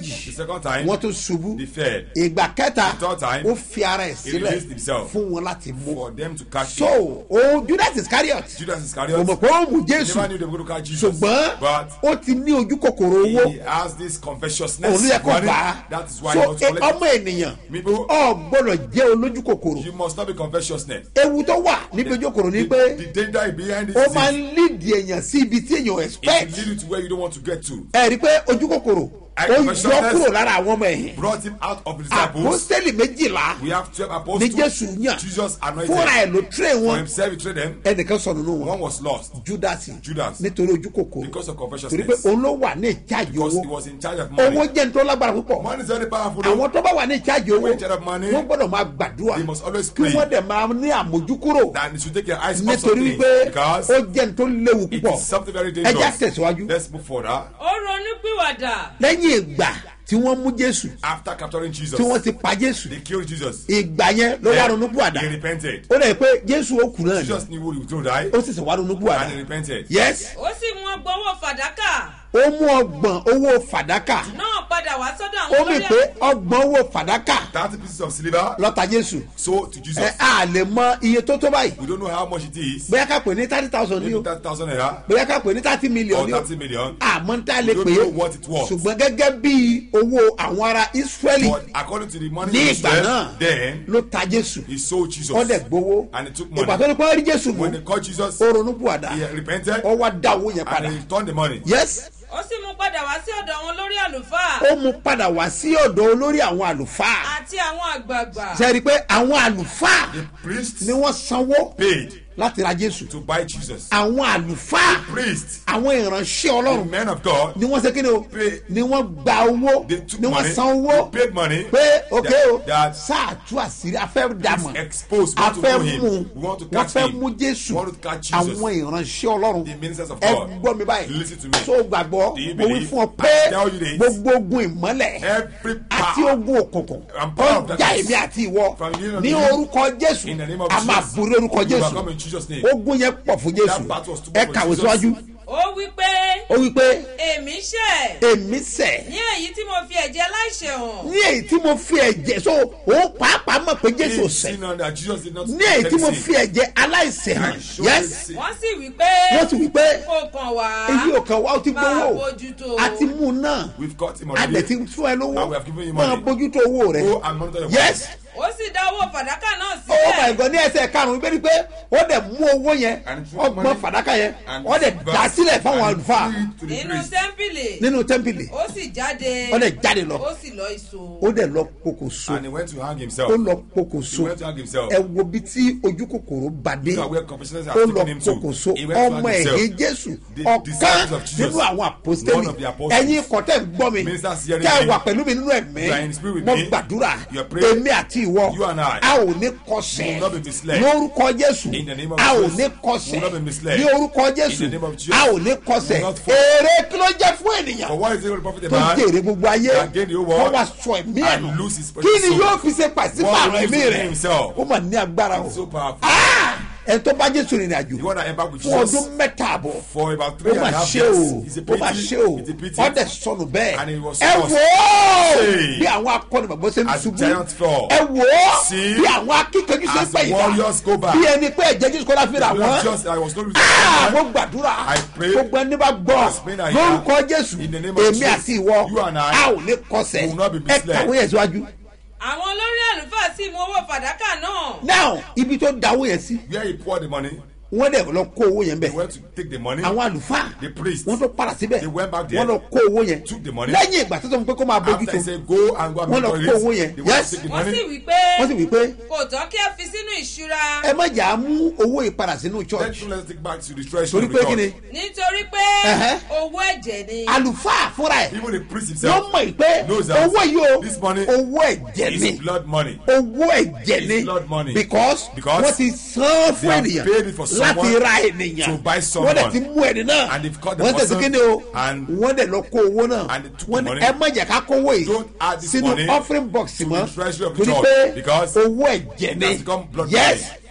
Speaker 2: kejì
Speaker 3: The second time,
Speaker 2: wọ́n tún ṣubú
Speaker 3: they fell.
Speaker 2: ìgbà kẹta
Speaker 3: The third time,
Speaker 2: ó fi ara ẹ̀ sílẹ̀
Speaker 3: released himself.
Speaker 2: fún wọn láti mú
Speaker 3: For them to catch
Speaker 2: so
Speaker 3: him.
Speaker 2: o judas iscariot
Speaker 3: Judas
Speaker 2: kò
Speaker 3: Iscariot
Speaker 2: mọ̀ pé ó mú jésù
Speaker 3: never knew they were going to catch Jesus.
Speaker 2: ṣùgbọ́n
Speaker 3: But
Speaker 2: ó ti ní ojú kòkòrò owó
Speaker 3: he has this covetousness.
Speaker 2: òun yẹ kó
Speaker 3: money.
Speaker 2: gbà á
Speaker 3: That is why
Speaker 2: so
Speaker 3: he wants to
Speaker 2: e-
Speaker 3: collect
Speaker 2: ọmọ ènìyàn
Speaker 3: People-
Speaker 2: ọ gbọ́dọ̀ jẹ́ olójú kòkòrò
Speaker 3: You must not be covetousness.
Speaker 2: ewu tó wà níbi ojú kòkòrò ni
Speaker 3: The,
Speaker 2: pé
Speaker 3: the danger behind this
Speaker 2: ó
Speaker 3: is
Speaker 2: máa ń lídìí èèyàn sí ibi tí èèyàn
Speaker 3: it
Speaker 2: expect
Speaker 3: will lead you to where you don't want to get to.
Speaker 2: ẹ rí i pé ojú kòkòrò
Speaker 3: I-
Speaker 2: ó yọ
Speaker 3: covetousness-
Speaker 2: kúrò lára àwọn ọmọ ẹ̀hìn
Speaker 3: Brought him out of the disciples.
Speaker 2: àpòstélì méjìlá
Speaker 3: We have twelve
Speaker 2: ní
Speaker 3: apostles.
Speaker 2: jésù yàn
Speaker 3: Jesus anointed.
Speaker 2: fúnra ẹ̀ ló tírè
Speaker 3: For
Speaker 2: wọn
Speaker 3: himself, he trained them.
Speaker 2: ẹnìkan sọ nínú
Speaker 3: One
Speaker 2: wọn
Speaker 3: was lost
Speaker 2: judas
Speaker 3: Judas.
Speaker 2: nítorí ojú kòkòrò
Speaker 3: because of
Speaker 2: torí
Speaker 3: covetousness.
Speaker 2: pé òun ló wà ní ìjáàjì
Speaker 3: Because he
Speaker 2: owó
Speaker 3: was in charge of money.
Speaker 2: owó jẹ́ nítorí lágbára púpọ̀
Speaker 3: Money is very powerful. though.
Speaker 2: àwọn tó bá wà ní ìjáàjì owó
Speaker 3: When in charge of money,
Speaker 2: wọ́n gbọ́dọ̀ máa gbàdúrà
Speaker 3: they must always
Speaker 2: kí
Speaker 3: pray.
Speaker 2: wọ́n dẹ̀ máa ní àmójúkúrò
Speaker 3: That you should take your eyes off
Speaker 2: nítorí
Speaker 3: something.
Speaker 2: wípé
Speaker 3: Because
Speaker 2: ó jẹ́ nítorí léwu
Speaker 3: it
Speaker 2: púpọ̀
Speaker 3: is something very
Speaker 2: ẹ já
Speaker 3: dangerous.
Speaker 2: tẹ̀síwájú
Speaker 3: Let's move further.
Speaker 6: ó ronú pìwàdà
Speaker 2: lẹ́yìn ìgbà tí wọ́n mú jésù
Speaker 3: After capturing Jesus,
Speaker 2: tí wọ́n ti pa jésù
Speaker 3: they killed Jesus.
Speaker 2: ìgbà yẹn ló wá ronú
Speaker 3: He
Speaker 2: púwàdà
Speaker 3: repented.
Speaker 2: ó dẹ̀ pé jésù ó kù náà ni
Speaker 3: Jesus knew he was going to die.
Speaker 2: ó sì sì wá ronú
Speaker 3: And he
Speaker 2: púwàdà
Speaker 3: repented.
Speaker 2: yes
Speaker 6: ó sì mú ọgbọ́n owó fàdákà
Speaker 2: ó mú ọgbọ̀n owó fàdákà
Speaker 6: náà padà wá sọ́dọ̀
Speaker 2: ó
Speaker 6: àwọn
Speaker 2: mì pé ọgbọ̀n owó fàdákà
Speaker 3: Thirty pieces of silver
Speaker 2: lọ́ta jésù
Speaker 3: sold to Jesus.
Speaker 2: ẹ á lè mọ iye tó tó báyìí
Speaker 3: We don't know how much it is.
Speaker 2: bóyá ká pè ní thirty thousand ní
Speaker 3: Maybe
Speaker 2: o
Speaker 3: thirty thousand naira
Speaker 2: bóyá ká pè ní thirty million
Speaker 3: or
Speaker 2: ní o
Speaker 3: thirty million.
Speaker 2: àmọ́ ń tá lè
Speaker 3: We
Speaker 2: pè
Speaker 3: don't
Speaker 2: é
Speaker 3: know what it was.
Speaker 2: ṣùgbọ́n gẹ́gẹ́ bí owó àwọn ará israẹli
Speaker 3: But according to the money
Speaker 2: ní
Speaker 3: he
Speaker 2: ìgbà
Speaker 3: spent,
Speaker 2: náà
Speaker 3: then
Speaker 2: ló ta jésù
Speaker 3: he sold Jesus.
Speaker 2: ó dẹ̀ gbowó
Speaker 3: And he took
Speaker 2: ìgbà
Speaker 3: money.
Speaker 2: tó ní kó rí jésù mú
Speaker 3: When they caught Jesus,
Speaker 2: ó ronú pùwàdà
Speaker 3: he repented
Speaker 2: ó wá dá owó yẹn
Speaker 3: and
Speaker 2: padà
Speaker 3: he returned the money.
Speaker 2: yes
Speaker 6: ó sì mú padà wá sí ọ̀dọ̀ àwọn olórí àlùfáà
Speaker 2: ó mú padà wá sí ọ̀dọ̀ olórí àwọn àlùfáà
Speaker 6: àti àwọn àgbààgbà
Speaker 2: ṣe rí i pé àwọn àlùfáà
Speaker 3: The priests
Speaker 2: ni wọ́n sanwó
Speaker 3: paid
Speaker 2: láti ra jésù
Speaker 3: to buy Jesus.
Speaker 2: àwọn àlùfáà
Speaker 3: Priests,
Speaker 2: àwọn ìránṣẹ́
Speaker 3: the
Speaker 2: ọlọ́run
Speaker 3: men of God,
Speaker 2: ni wọ́n ṣe kí ni o
Speaker 3: Pay.
Speaker 2: ni wọ́n gba owó
Speaker 3: they took
Speaker 2: ni wọ́n
Speaker 3: money,
Speaker 2: san owó
Speaker 3: they paid money.
Speaker 2: pé ok
Speaker 3: that-
Speaker 2: o
Speaker 3: that
Speaker 2: sáà tú àṣírí afẹ́ dàmọ̀
Speaker 3: exposed,
Speaker 2: a
Speaker 3: want to
Speaker 2: fẹ́
Speaker 3: know him.
Speaker 2: mú
Speaker 3: We want to
Speaker 2: wọ́n
Speaker 3: catch
Speaker 2: fẹ́
Speaker 3: him.
Speaker 2: mú jésù
Speaker 3: We want to catch Jesus.
Speaker 2: àwọn ìránṣẹ́ ọlọ́run
Speaker 3: The ministers of
Speaker 2: ẹ
Speaker 3: God.
Speaker 2: gbọ́ mi báyìí
Speaker 3: Listen to me.
Speaker 2: tó gbàgbọ́
Speaker 3: Do you
Speaker 2: mo wí
Speaker 3: believe?
Speaker 2: fún ọ
Speaker 3: I
Speaker 2: pé
Speaker 3: tell you this.
Speaker 2: gbogbo ogun ìmọ́lẹ̀
Speaker 3: Every
Speaker 2: àti
Speaker 3: power
Speaker 2: ogun òkùnkùn
Speaker 3: and power of
Speaker 2: ọjà
Speaker 3: darkness
Speaker 2: èmi àti ìwọ
Speaker 3: from the name of
Speaker 2: ní
Speaker 3: Jesus.
Speaker 2: orúkọ jésù
Speaker 3: in the name of
Speaker 2: a máa
Speaker 3: Jesus.
Speaker 2: borí orúkọ
Speaker 3: You overcome
Speaker 2: jésù
Speaker 3: in Jesus' name.
Speaker 2: ogun yẹn pọ̀ fún jésù
Speaker 3: That battle was too
Speaker 2: ẹ
Speaker 3: much for
Speaker 2: kàwé
Speaker 3: Jesus.
Speaker 2: síwájú
Speaker 6: ó wí pé
Speaker 2: ó wí pé
Speaker 6: èmi ṣẹ̀
Speaker 2: èmi sẹ̀
Speaker 6: ní èyí tí mo fi ẹ̀jẹ̀ aláìṣẹ̀ hàn
Speaker 2: ní èyí tí mo fi ẹ̀jẹ̀ so òun pàápàá mọ̀ pé jésù ò
Speaker 3: He
Speaker 2: sẹ̀
Speaker 3: sin on that Jesus did not
Speaker 2: ní èyí tí mo
Speaker 3: sin.
Speaker 2: fi ẹ̀jẹ̀ aláìsẹ̀ hàn
Speaker 3: And show
Speaker 2: yes
Speaker 3: his sin.
Speaker 6: wọ́n sì wí pé
Speaker 2: wọ́n ti wí pé
Speaker 6: kò kàn wá
Speaker 2: èyí ò kàn wá ó ti
Speaker 6: máa
Speaker 2: gbowó
Speaker 6: bójútó
Speaker 2: a ti mú un náà
Speaker 3: We've got him
Speaker 2: a dẹ̀
Speaker 3: already.
Speaker 2: ti fún ẹ lówó
Speaker 3: And we have given you
Speaker 2: máa
Speaker 3: money.
Speaker 2: bójútó owó rẹ
Speaker 3: Go and monitor your
Speaker 2: yes
Speaker 6: ó sì dá owó fàdákà náà
Speaker 2: oh my
Speaker 6: sílẹ̀
Speaker 2: god ní ẹsẹ̀ karùn-ún bẹ́ẹ̀ ni pé ó dẹ̀ mú owó yẹn
Speaker 3: And took
Speaker 2: ọgbọ́n
Speaker 3: money.
Speaker 2: fàdákà yẹn
Speaker 3: And
Speaker 2: ó dẹ̀
Speaker 3: verse-
Speaker 2: dá sílẹ̀ fáwọn
Speaker 3: and
Speaker 2: àlùfáà
Speaker 3: threw it to the
Speaker 6: nínú
Speaker 3: priest.
Speaker 6: tẹ́ḿpìlì
Speaker 2: nínú tẹ́ḿpìlì
Speaker 6: ó sì jáde
Speaker 2: ó dẹ̀ jáde lọ
Speaker 6: ó sì lọ ìṣó
Speaker 2: ó dẹ̀ lọ pokòso
Speaker 3: And he went to hang himself.
Speaker 2: ó lọ pokòso
Speaker 3: He went to hang himself.
Speaker 2: ẹ wo bí tí ojú kòkòrò bá dé
Speaker 3: Look at where confessions
Speaker 2: ó
Speaker 3: have
Speaker 2: lọ
Speaker 3: taken him to.
Speaker 2: pokòso
Speaker 3: He went to
Speaker 2: ọmọ
Speaker 3: hang himself.
Speaker 2: ẹ̀yìn jésù
Speaker 3: The
Speaker 2: ọ̀kan
Speaker 3: disciples of Jesus.
Speaker 2: nínú àwọn àpòstélì
Speaker 3: One of the apostles.
Speaker 2: ẹ̀yin kọ́tẹ́ ń gbọ́ mi
Speaker 3: Ministers hearing
Speaker 2: tẹ́ ẹ
Speaker 3: me.
Speaker 2: wà pẹ̀lú mi nínú ẹ̀mí
Speaker 3: You are in spirit with
Speaker 2: mo
Speaker 3: me.
Speaker 2: gbàdúrà
Speaker 3: You are praying.
Speaker 2: èmi àti ìwọ
Speaker 3: You and I.
Speaker 2: a ò ní
Speaker 3: We
Speaker 2: kọsẹ̀
Speaker 3: will not be misled.
Speaker 2: lórúkọ jésù
Speaker 3: In the name of
Speaker 2: a ò
Speaker 3: Jesus.
Speaker 2: ní
Speaker 3: We
Speaker 2: kọsẹ̀
Speaker 3: will not be misled.
Speaker 2: ní orúkọ jésù
Speaker 3: In the name of Jesus.
Speaker 2: a ò ní kọsẹ̀
Speaker 3: We will not fall.
Speaker 2: èrè kí ló jẹ́ fún ènìyàn
Speaker 3: For what is it going to profit a
Speaker 2: tó
Speaker 3: man?
Speaker 2: jèrè gbogbo ayé
Speaker 3: that gain the whole world
Speaker 2: wọ́n wá sọ ẹ̀mí ẹ̀
Speaker 3: and
Speaker 2: nù
Speaker 3: lose his
Speaker 2: kí
Speaker 3: precious
Speaker 2: ni
Speaker 3: soul?
Speaker 2: yóò fi ṣe pàṣípààrọ̀
Speaker 3: What will
Speaker 2: ẹ̀mí
Speaker 3: he do to
Speaker 2: rẹ̀
Speaker 3: himself?
Speaker 2: ó mà ní agbára o
Speaker 3: So powerful.
Speaker 2: Ah! ẹ̀ tó bá jésù rìnrìn àjò
Speaker 3: The one that embarked with
Speaker 2: fún
Speaker 3: Jesus
Speaker 2: ọdún mẹ́ta àbọ̀
Speaker 3: for about
Speaker 2: ó
Speaker 3: three and
Speaker 2: mà
Speaker 3: a half
Speaker 2: ṣe o
Speaker 3: years. It's a
Speaker 2: ó mà
Speaker 3: pity.
Speaker 2: ṣe o
Speaker 3: It's a pity.
Speaker 2: ọdẹ sọnù bẹ́ẹ̀
Speaker 3: And he was
Speaker 2: ẹ
Speaker 3: lost.
Speaker 2: wò ó
Speaker 3: Hey.
Speaker 2: bí àwọn akọni bàbá ṣe ń
Speaker 3: As
Speaker 2: ṣubú
Speaker 3: giants fall.
Speaker 2: ẹ wò ó
Speaker 3: See.
Speaker 2: bí àwọn akíkanjú ṣe ń
Speaker 3: As
Speaker 2: pẹ́ ìdá
Speaker 3: warriors go back.
Speaker 2: bí ẹni pé ẹ̀jẹ̀ jésù kọ́lá fi rà wọ́n
Speaker 3: Just, I was not
Speaker 2: Ah, mo gbàdúrà
Speaker 3: I pray.
Speaker 2: gbogbo ẹni bá gbọ́
Speaker 3: As many as I
Speaker 2: lórúkọ
Speaker 3: am.
Speaker 2: jésù
Speaker 3: In the name of
Speaker 2: èmi
Speaker 3: Jesus.
Speaker 2: àti ìwọ
Speaker 3: You and I
Speaker 2: a ò ní kọsẹ̀
Speaker 3: will not be
Speaker 2: ẹ
Speaker 3: misled.
Speaker 2: kàwé yẹn síwájú.
Speaker 6: àwọn olórí àlùfáà sì mú owó fàdákà náà
Speaker 2: now ibi tó dáwó yẹn sí
Speaker 3: Where he poured the money,
Speaker 2: wọ́n dẹ̀ lọ kó owó yẹn
Speaker 3: they
Speaker 2: bẹ̀
Speaker 3: went to take the money.
Speaker 2: àwọn àlùfáà
Speaker 3: The priest.
Speaker 2: wọ́n tó padà síbẹ̀
Speaker 3: They went back there.
Speaker 2: wọ́n lọ kó owó yẹn
Speaker 3: Took the money.
Speaker 2: lẹ́yìn ìgbà tó sọ fún pé kó máa bójú
Speaker 3: After
Speaker 2: tó
Speaker 3: he said, go and go and
Speaker 2: Wọ́n lọ
Speaker 3: monitor
Speaker 2: kó owó
Speaker 3: it,
Speaker 2: yẹn.
Speaker 3: they went
Speaker 2: Yes.
Speaker 3: to take the
Speaker 6: wọ́n sì
Speaker 3: money.
Speaker 6: wí pé
Speaker 2: wọ́n sì wí pé
Speaker 6: kò tọ́ kí ẹ fi sínú ìṣúra
Speaker 2: ẹ má jà á mú owó ìpadà sínú
Speaker 3: Let
Speaker 2: church
Speaker 3: him let's take back to the treasury.
Speaker 2: torí
Speaker 3: of the
Speaker 2: pé kí ni
Speaker 3: church.
Speaker 6: nítorí pé
Speaker 2: Ẹ̀hẹ́.
Speaker 6: owó ẹ̀jẹ̀ ni
Speaker 2: àlùfáà fúnra ẹ̀
Speaker 3: Even the priest
Speaker 2: wọ́n
Speaker 3: himself
Speaker 2: mọ̀ pé
Speaker 3: knows that
Speaker 2: owó yìí o
Speaker 3: this money
Speaker 2: owó ẹ̀jẹ̀ ni
Speaker 3: is blood money.
Speaker 2: owó ẹ̀jẹ̀ ni
Speaker 3: It's blood money.
Speaker 2: because
Speaker 3: Because
Speaker 2: wọ́n ti san fún
Speaker 3: they have
Speaker 2: ènìyàn
Speaker 3: paid it for
Speaker 2: láti
Speaker 3: someone
Speaker 2: ra ènìyàn
Speaker 3: to buy
Speaker 2: wọ́n
Speaker 3: someone.
Speaker 2: dẹ̀ ti mú ẹni náà
Speaker 3: And they've caught the
Speaker 2: wọ́n tẹ̀sí
Speaker 3: person
Speaker 2: kíni o
Speaker 3: and-
Speaker 2: wọ́n dẹ̀ lọ kó owó náà
Speaker 3: and they took
Speaker 2: wọ́n
Speaker 3: the
Speaker 2: ní
Speaker 3: money.
Speaker 2: ẹ má jẹ́ ká kówó yìí
Speaker 3: Don't add this
Speaker 2: sínú
Speaker 3: money
Speaker 2: offering box
Speaker 3: to
Speaker 2: mọ́
Speaker 3: the treasury of the
Speaker 2: torí
Speaker 3: church
Speaker 2: pé
Speaker 3: because
Speaker 2: owó ẹ̀jẹ̀
Speaker 3: it
Speaker 2: ni
Speaker 3: has become blood
Speaker 2: yes
Speaker 3: money.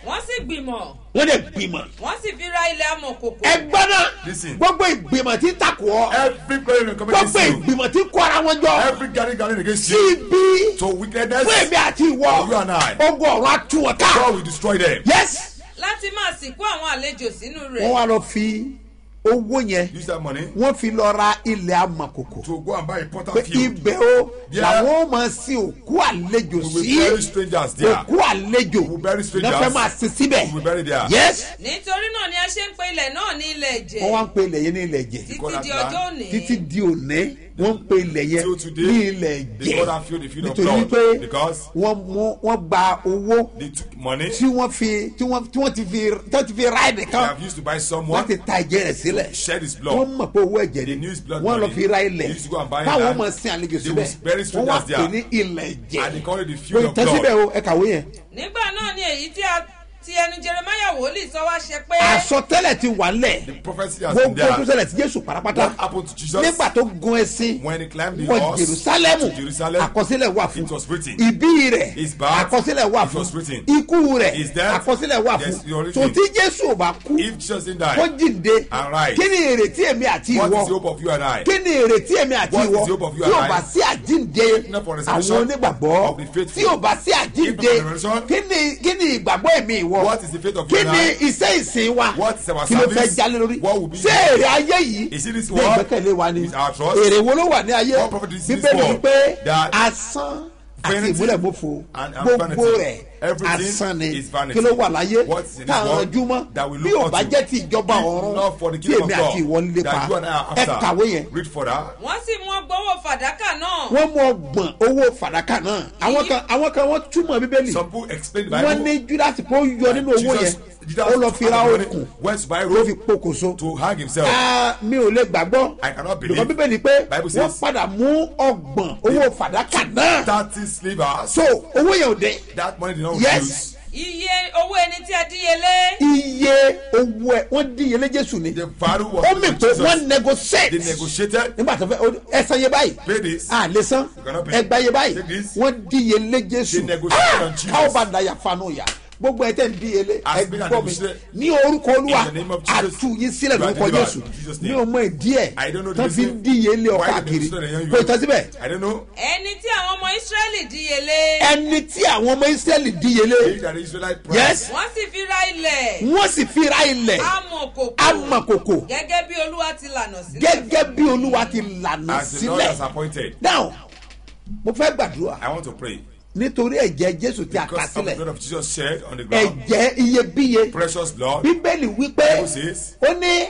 Speaker 6: wọ́n sì gbìmọ̀
Speaker 2: wọ́n lè gbìmọ̀
Speaker 6: wọ́n sì fi ra ilẹ̀ amọ̀kòkò.
Speaker 2: ẹgbọ́n náà
Speaker 3: Listen.
Speaker 2: gbogbo ìgbìmọ̀ tí ń takò ọ́
Speaker 3: Every prayer in the
Speaker 2: gbogbo
Speaker 3: community.
Speaker 2: ìgbìmọ̀ tí ń kó ara wọn jọ
Speaker 3: Every gathering gathering against
Speaker 2: sí
Speaker 3: you.
Speaker 2: ibi
Speaker 3: To wickedness.
Speaker 2: fún èmi àti ìwọ
Speaker 3: You and I.
Speaker 2: ogun ọ̀run àtúwọ̀ ká
Speaker 3: God will destroy them.
Speaker 2: yes
Speaker 6: láti máa sìnkú àwọn àlejò sínú
Speaker 2: wọ́n
Speaker 6: rẹ̀.
Speaker 2: wá lọ fi owó yẹn
Speaker 3: Use that money
Speaker 2: wọ́n fi lọ ra ilẹ̀ amọ̀kòkò
Speaker 3: to go and buy a
Speaker 2: pé
Speaker 3: potter field.
Speaker 2: ibẹ̀ o
Speaker 3: Yeah.
Speaker 2: làwọn máa sin òkú àlejò
Speaker 3: We will
Speaker 2: sí
Speaker 3: bury strangers there.
Speaker 2: òkú àlejò
Speaker 3: We will bury strangers.
Speaker 2: náà fẹ́ máa sin síbẹ̀
Speaker 3: We will bury there.
Speaker 2: yes
Speaker 6: nítorí náà ni a ṣe ń pe ilẹ̀ náà ní ilẹ̀
Speaker 2: wọ́n
Speaker 6: ẹ̀jẹ̀
Speaker 2: wá ń pe ilẹ̀ yẹn ní ilẹ̀ jẹ̀
Speaker 6: títí
Speaker 3: call
Speaker 6: di
Speaker 3: that
Speaker 6: ọjọ́
Speaker 3: land
Speaker 6: òní.
Speaker 2: títí di òní wọ́n ń pe ilẹ̀ yẹn
Speaker 3: Till today,
Speaker 2: ní ilẹ̀
Speaker 3: they
Speaker 2: jẹ̀
Speaker 3: call that field the field of
Speaker 2: nítorí
Speaker 3: blood.
Speaker 2: pé
Speaker 3: Because
Speaker 2: wọ́n mú wọ́n gba owó
Speaker 3: they took money
Speaker 2: tí wọ́n fi tí wọ́n tí wọ́n ti fi tí wọ́n ti fi ra
Speaker 3: they
Speaker 2: ẹnìkan
Speaker 3: have used to buy someone
Speaker 2: láti ta ẹ̀jẹ̀ rẹ̀ sílẹ̀
Speaker 3: shed his
Speaker 2: wọ́n
Speaker 3: blood.
Speaker 2: mọ̀ pé owó ẹ̀jẹ̀
Speaker 3: They
Speaker 2: ni
Speaker 3: knew his blood
Speaker 2: wọ́n lọ
Speaker 3: money.
Speaker 2: fi ra
Speaker 3: They
Speaker 2: ilẹ̀
Speaker 3: used to go and buy
Speaker 2: táwọn
Speaker 3: land.
Speaker 2: ọmọ sin àlejò
Speaker 3: They
Speaker 2: síbẹ̀
Speaker 3: will bury
Speaker 2: wọ́n wá
Speaker 3: strangers
Speaker 2: pè
Speaker 3: there.
Speaker 2: ní ilẹ̀ ẹ̀jẹ̀
Speaker 3: And they call it the
Speaker 2: kò
Speaker 3: field of
Speaker 2: tán síbẹ̀
Speaker 3: blood.
Speaker 2: o ẹ kàwé yẹn
Speaker 6: nígbà náà ni èyí tí a ti ẹnu jeremaya wòlíì sọ wá ṣe pé.
Speaker 2: àsọtẹ́lẹ̀ ti wà ńlẹ̀
Speaker 3: The prophecy has been
Speaker 2: gbogbo tó
Speaker 3: there.
Speaker 2: ṣẹlẹ̀ sí jésù parapata
Speaker 3: What happened to Jesus?
Speaker 2: nígbà tó gun ẹṣin
Speaker 3: When he climbed the
Speaker 2: wọ
Speaker 3: horse
Speaker 2: jerusalemu
Speaker 3: to Jerusalem,
Speaker 2: àkọsílẹ̀ wà fún
Speaker 3: it was written.
Speaker 2: ìbí rẹ̀
Speaker 3: His birth,
Speaker 2: àkọsílẹ̀ wà
Speaker 3: it
Speaker 2: fún
Speaker 3: was written.
Speaker 2: ikú rẹ̀
Speaker 3: His death,
Speaker 2: àkọsílẹ̀ wà
Speaker 3: yes,
Speaker 2: fún
Speaker 3: it already
Speaker 2: tó tí jésù ò bá kú
Speaker 3: If Jesus didn't die,
Speaker 2: kó jíǹde
Speaker 3: and rise,
Speaker 2: kí ni èrètí èmi àti
Speaker 3: what is the
Speaker 2: ìwọ
Speaker 3: hope of you and I?
Speaker 2: kí ni èrètí èmi àti
Speaker 3: What is
Speaker 2: ìwọ
Speaker 3: the hope of you
Speaker 2: tí ò
Speaker 3: and I?
Speaker 2: bá sí àjíǹde
Speaker 3: Not for
Speaker 2: àwọn
Speaker 3: resurrection
Speaker 2: onígbàgbọ́
Speaker 3: of the faithful.
Speaker 2: tí ò bá sí àjíǹde
Speaker 3: If not for resurrection,
Speaker 2: kí ni kí ni ìgbàgbọ́ èmi ìwọ
Speaker 3: What is the faith of you
Speaker 2: kí
Speaker 3: and
Speaker 2: ni
Speaker 3: I?
Speaker 2: iṣẹ́ ìsìn wa
Speaker 3: What is our
Speaker 2: kí ló fẹ́
Speaker 3: service?
Speaker 2: jalè lórí
Speaker 3: What will be
Speaker 2: ṣé
Speaker 3: the-
Speaker 2: èrè ayé yìí
Speaker 3: Is it this
Speaker 2: ní
Speaker 3: world?
Speaker 2: ìgbẹ́kẹ̀lé wa ni
Speaker 3: Is our trust?
Speaker 2: èrè wo ló wà ní ayé
Speaker 3: What profit is this
Speaker 2: bíbélì
Speaker 3: world?
Speaker 2: wípé
Speaker 3: That
Speaker 2: asán àti
Speaker 3: vanity
Speaker 2: ìmúlẹ̀mọ́fo
Speaker 3: and- and
Speaker 2: gbogbo
Speaker 3: vanity.
Speaker 2: rẹ̀
Speaker 3: Everything
Speaker 2: asán ni
Speaker 3: is vanity.
Speaker 2: kí ló wà láyé
Speaker 3: What is in this
Speaker 2: táwọn
Speaker 3: world
Speaker 2: ọjúmọ́
Speaker 3: that we
Speaker 2: bí
Speaker 3: look
Speaker 2: ò bá
Speaker 3: unto?
Speaker 2: jẹ́ ti ìjọba
Speaker 3: If
Speaker 2: ọ̀run
Speaker 3: not for the
Speaker 2: tí
Speaker 3: kingdom
Speaker 2: èmi
Speaker 3: of
Speaker 2: àti ìwọ ń
Speaker 3: God,
Speaker 2: lépa
Speaker 3: that you and I are
Speaker 2: ẹ
Speaker 3: after.
Speaker 2: kàwé yẹn
Speaker 3: Read further.
Speaker 6: wọ́n sì mú ọgbọ́wọ́ fàdákà náà.
Speaker 2: wọ́n mú ọgbọ̀n owó fàdákà náà àwọn kan àwọn kan wọ́n túmọ̀ bíbélì
Speaker 3: Some people explain the
Speaker 2: wọ́n
Speaker 3: Bible.
Speaker 2: ní judas pé ó yọ nínú owó yẹn
Speaker 3: Jesus
Speaker 2: ó lọ fi ra
Speaker 3: had the money,
Speaker 2: okùn
Speaker 3: went to buy
Speaker 2: ló fi
Speaker 3: rope
Speaker 2: pokòso
Speaker 3: to hang himself.
Speaker 2: Ah, mi ò lè gbàgbọ́
Speaker 3: I cannot believe.
Speaker 2: lùkọ́ bíbélì pé
Speaker 3: Bible
Speaker 2: wọ́n
Speaker 3: says-
Speaker 2: padà mú ọgbọ̀n owó fàdákà náà
Speaker 3: Thirty slavers.
Speaker 2: so owó yẹn ò dé
Speaker 3: That money did not
Speaker 2: Yes.
Speaker 3: reduce.
Speaker 6: iye owó ẹni tí a díyelé.
Speaker 2: iye owó ẹ wọ́n díyelé jésù ni
Speaker 3: The value was
Speaker 2: ó mì
Speaker 3: given
Speaker 2: pé
Speaker 3: to Jesus.
Speaker 2: wọ́n negotiate
Speaker 3: They negotiated.
Speaker 2: nígbà tó fẹ́ ó- ẹ san iye báyìí
Speaker 3: Pay this.
Speaker 2: a lè san
Speaker 3: You cannot pay.
Speaker 2: ẹ gba iye báyìí
Speaker 3: Take this.
Speaker 2: wọ́n díyelé jésù
Speaker 3: They negotiated
Speaker 2: Ah,
Speaker 3: on Jesus.
Speaker 2: káwọ́ bá dayà fanu yà gbogbo ẹ tẹ́ ń díyelé
Speaker 3: As
Speaker 2: ẹ
Speaker 3: big as
Speaker 2: gbọ́ mi
Speaker 3: negotiated.
Speaker 2: ní orúkọ olúwa
Speaker 3: In the name of Jesus,
Speaker 2: àtú yín sílẹ̀
Speaker 3: you are
Speaker 2: lórúkọ
Speaker 3: delivered.
Speaker 2: jésù
Speaker 3: In Jesus'
Speaker 2: ní
Speaker 3: name.
Speaker 2: ọmọ ìdí ẹ̀
Speaker 3: I don't know the
Speaker 2: tán fi ń
Speaker 3: reason
Speaker 2: díyelé ọ
Speaker 3: why they
Speaker 2: káàkiri
Speaker 3: negotiated and
Speaker 2: kò
Speaker 3: you-
Speaker 2: tán síbẹ̀
Speaker 3: I don't know.
Speaker 6: ẹni tí àwọn ọmọ israẹli díyelé.
Speaker 2: ẹni tí àwọn ọmọ israẹli díyelé
Speaker 3: They that the Israelite price.
Speaker 2: yes
Speaker 6: wọ́n sì fi ra ilẹ̀.
Speaker 2: wọ́n sì fi ra ilẹ̀
Speaker 6: amọ̀kòkò.
Speaker 2: amọ̀kòkò
Speaker 6: gẹ́gẹ́ bí olúwa ti lànà sílẹ̀.
Speaker 2: gẹ́gẹ́ bí olúwa ti lànà
Speaker 3: As the Lord has
Speaker 2: sílẹ̀
Speaker 3: appointed.
Speaker 2: now mo fẹ́ gbàdúrà
Speaker 3: I want to pray.
Speaker 2: nítorí ẹ̀jẹ̀ jésù tí a kà
Speaker 3: Because of the
Speaker 2: sílẹ̀
Speaker 3: blood of Jesus shed on the ground.
Speaker 2: ẹ̀jẹ̀ iyebíye
Speaker 3: Precious blood.
Speaker 2: bíbélì wípé
Speaker 3: Bible says-
Speaker 2: ó ní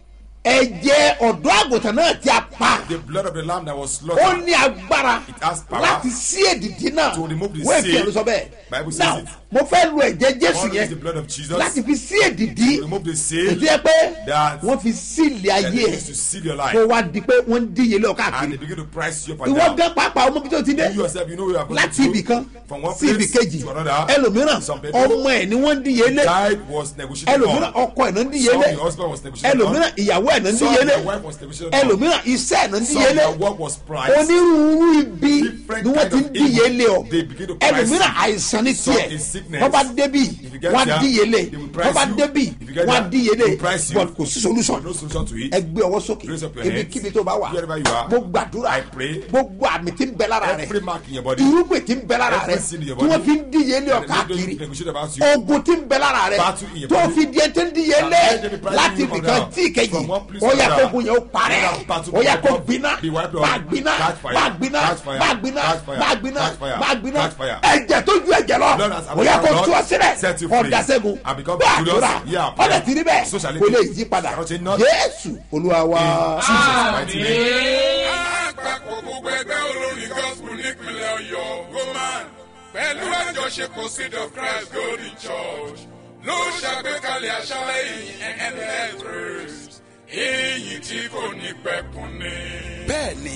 Speaker 2: ẹ̀jẹ̀ ọ̀dọ́ àgùntàn náà tí a pa
Speaker 3: The blood of the lamb that was
Speaker 2: ó
Speaker 3: slaughtered.
Speaker 2: ní agbára
Speaker 3: It has power
Speaker 2: láti sí èdìdí náà
Speaker 3: to remove the
Speaker 2: wọ́n fi
Speaker 3: seal.
Speaker 2: ẹ̀rù sọ bẹ́ẹ̀
Speaker 3: Bible says
Speaker 2: now
Speaker 3: it.
Speaker 2: mo fẹ́ lu ẹ̀jẹ̀ jésù
Speaker 3: God
Speaker 2: yẹn
Speaker 3: is the blood of Jesus.
Speaker 2: láti fi sí èdìdí
Speaker 3: To remove the seal.
Speaker 2: èdè ẹ pé
Speaker 3: that-
Speaker 2: wọ́n fi sílẹ̀
Speaker 3: That
Speaker 2: ayé
Speaker 3: is to
Speaker 2: ẹ̀
Speaker 3: seal your life.
Speaker 2: kó wá di pé wọ́n ń díye lọ
Speaker 3: And they
Speaker 2: káàkiri
Speaker 3: begin to price you up and
Speaker 2: ìwọ
Speaker 3: down.
Speaker 2: gan pàápàá ọmọ bí tó ti dé
Speaker 3: You yourself, you know where you are going
Speaker 2: láti
Speaker 3: to
Speaker 2: ibì kan
Speaker 3: From one
Speaker 2: sí ibì
Speaker 3: place
Speaker 2: kejì
Speaker 3: to another.
Speaker 2: ẹlòmíràn
Speaker 3: Some people-
Speaker 2: ọmọ ẹ̀ ni wọ́n ń díye lé
Speaker 3: Died was negotiated
Speaker 2: ẹlòmíràn
Speaker 3: on.
Speaker 2: ọkọ ẹ̀ náà ń díye
Speaker 3: Some
Speaker 2: lé
Speaker 3: the husband was negotiated
Speaker 2: ẹlòmíràn
Speaker 3: on.
Speaker 2: ìyàwó ẹ̀ náà ń
Speaker 3: Some
Speaker 2: díye lé
Speaker 3: the wife was negotiated on.
Speaker 2: ẹlòmíràn iṣẹ́ ẹ̀ náà ń
Speaker 3: Some
Speaker 2: díye lé
Speaker 3: their work was priced.
Speaker 2: onírúurú ibi
Speaker 3: Different
Speaker 2: ni wọ́n
Speaker 3: kind
Speaker 2: ti ń
Speaker 3: of
Speaker 2: díye
Speaker 3: evil.
Speaker 2: lé ọ
Speaker 3: They begin to price
Speaker 2: ẹlòmíràn
Speaker 3: you.
Speaker 2: àìsàn ní
Speaker 3: Some
Speaker 2: tiẹ̀
Speaker 3: is sickness.
Speaker 2: wọ́n bá débì
Speaker 3: If you get
Speaker 2: wọ́n á
Speaker 3: there,
Speaker 2: díye lé
Speaker 3: they will
Speaker 2: wọ́n
Speaker 3: price
Speaker 2: bá
Speaker 3: you.
Speaker 2: débì
Speaker 3: If you get
Speaker 2: wọ́n á
Speaker 3: there,
Speaker 2: díye
Speaker 3: they
Speaker 2: lé
Speaker 3: will price you.
Speaker 2: but kò sí solution
Speaker 3: No solution to it.
Speaker 2: ẹ gbé ọwọ́ sókè
Speaker 3: Raise up your
Speaker 2: ibi
Speaker 3: hands.
Speaker 2: kíbi tó bá wà
Speaker 3: Wherever you are.
Speaker 2: mo gbàdúrà
Speaker 3: I pray.
Speaker 2: gbogbo àmì tí ń bẹ lára rẹ
Speaker 3: Every mark in your body.
Speaker 2: irúgbìn tí ń bẹ lára rẹ
Speaker 3: Every sin in your
Speaker 2: tí wọ́n
Speaker 3: body.
Speaker 2: fi ń díye lé ọ
Speaker 3: That they
Speaker 2: káàkiri
Speaker 3: don't negotiate about you.
Speaker 2: ogun tí ń bẹ lára rẹ
Speaker 3: Battle in your
Speaker 2: tó
Speaker 3: body.
Speaker 2: fi di ẹtí ń díye
Speaker 3: That
Speaker 2: lé
Speaker 3: let them be pricing
Speaker 2: láti
Speaker 3: you
Speaker 2: ibìkan
Speaker 3: down.
Speaker 2: tí ìkejì
Speaker 3: From one place
Speaker 2: ó
Speaker 3: to
Speaker 2: yẹ
Speaker 3: another.
Speaker 2: kó gun yẹn ó parẹ́
Speaker 3: Let that battle
Speaker 2: ó yẹ
Speaker 3: be
Speaker 2: kó
Speaker 3: wiped
Speaker 2: gbiná
Speaker 3: off. Be wiped off.
Speaker 2: bá gbiná
Speaker 3: Catch fire.
Speaker 2: bá gbiná
Speaker 3: Catch fire.
Speaker 2: bá gbiná
Speaker 3: Catch fire.
Speaker 2: bá gbiná
Speaker 3: Catch fire.
Speaker 2: bá gbiná
Speaker 3: Catch fire.
Speaker 2: ẹ̀jẹ̀ tó ju ẹ̀jẹ̀ lọ
Speaker 3: Blood has
Speaker 2: ó yẹ kó
Speaker 3: blood
Speaker 2: tú ọ sílẹ̀
Speaker 3: set you free.
Speaker 2: ọ̀dà sẹ́gun
Speaker 3: And become
Speaker 2: bá
Speaker 3: victorious.
Speaker 2: àdúrà
Speaker 3: Yeah,
Speaker 2: ọ̀dà tí rí bẹ́ẹ̀
Speaker 3: So shall it
Speaker 2: kò
Speaker 3: be.
Speaker 2: lè yí padà
Speaker 3: Shall it not?
Speaker 2: jésù olúwa wa.
Speaker 3: Jesus mighty name.
Speaker 7: àpapọ̀ gbogbo ẹgbẹ́ olórin gospel nípínlẹ̀ ọ̀yọ́ roman pẹ̀lú àjọṣepọ̀ seed of christ golden church ló ṣàgbékalẹ̀ àṣálẹ̀ yìí endless praise èyí tí kò ní pẹ̀kun ni.
Speaker 8: bẹ́ẹ̀ ni ìyìn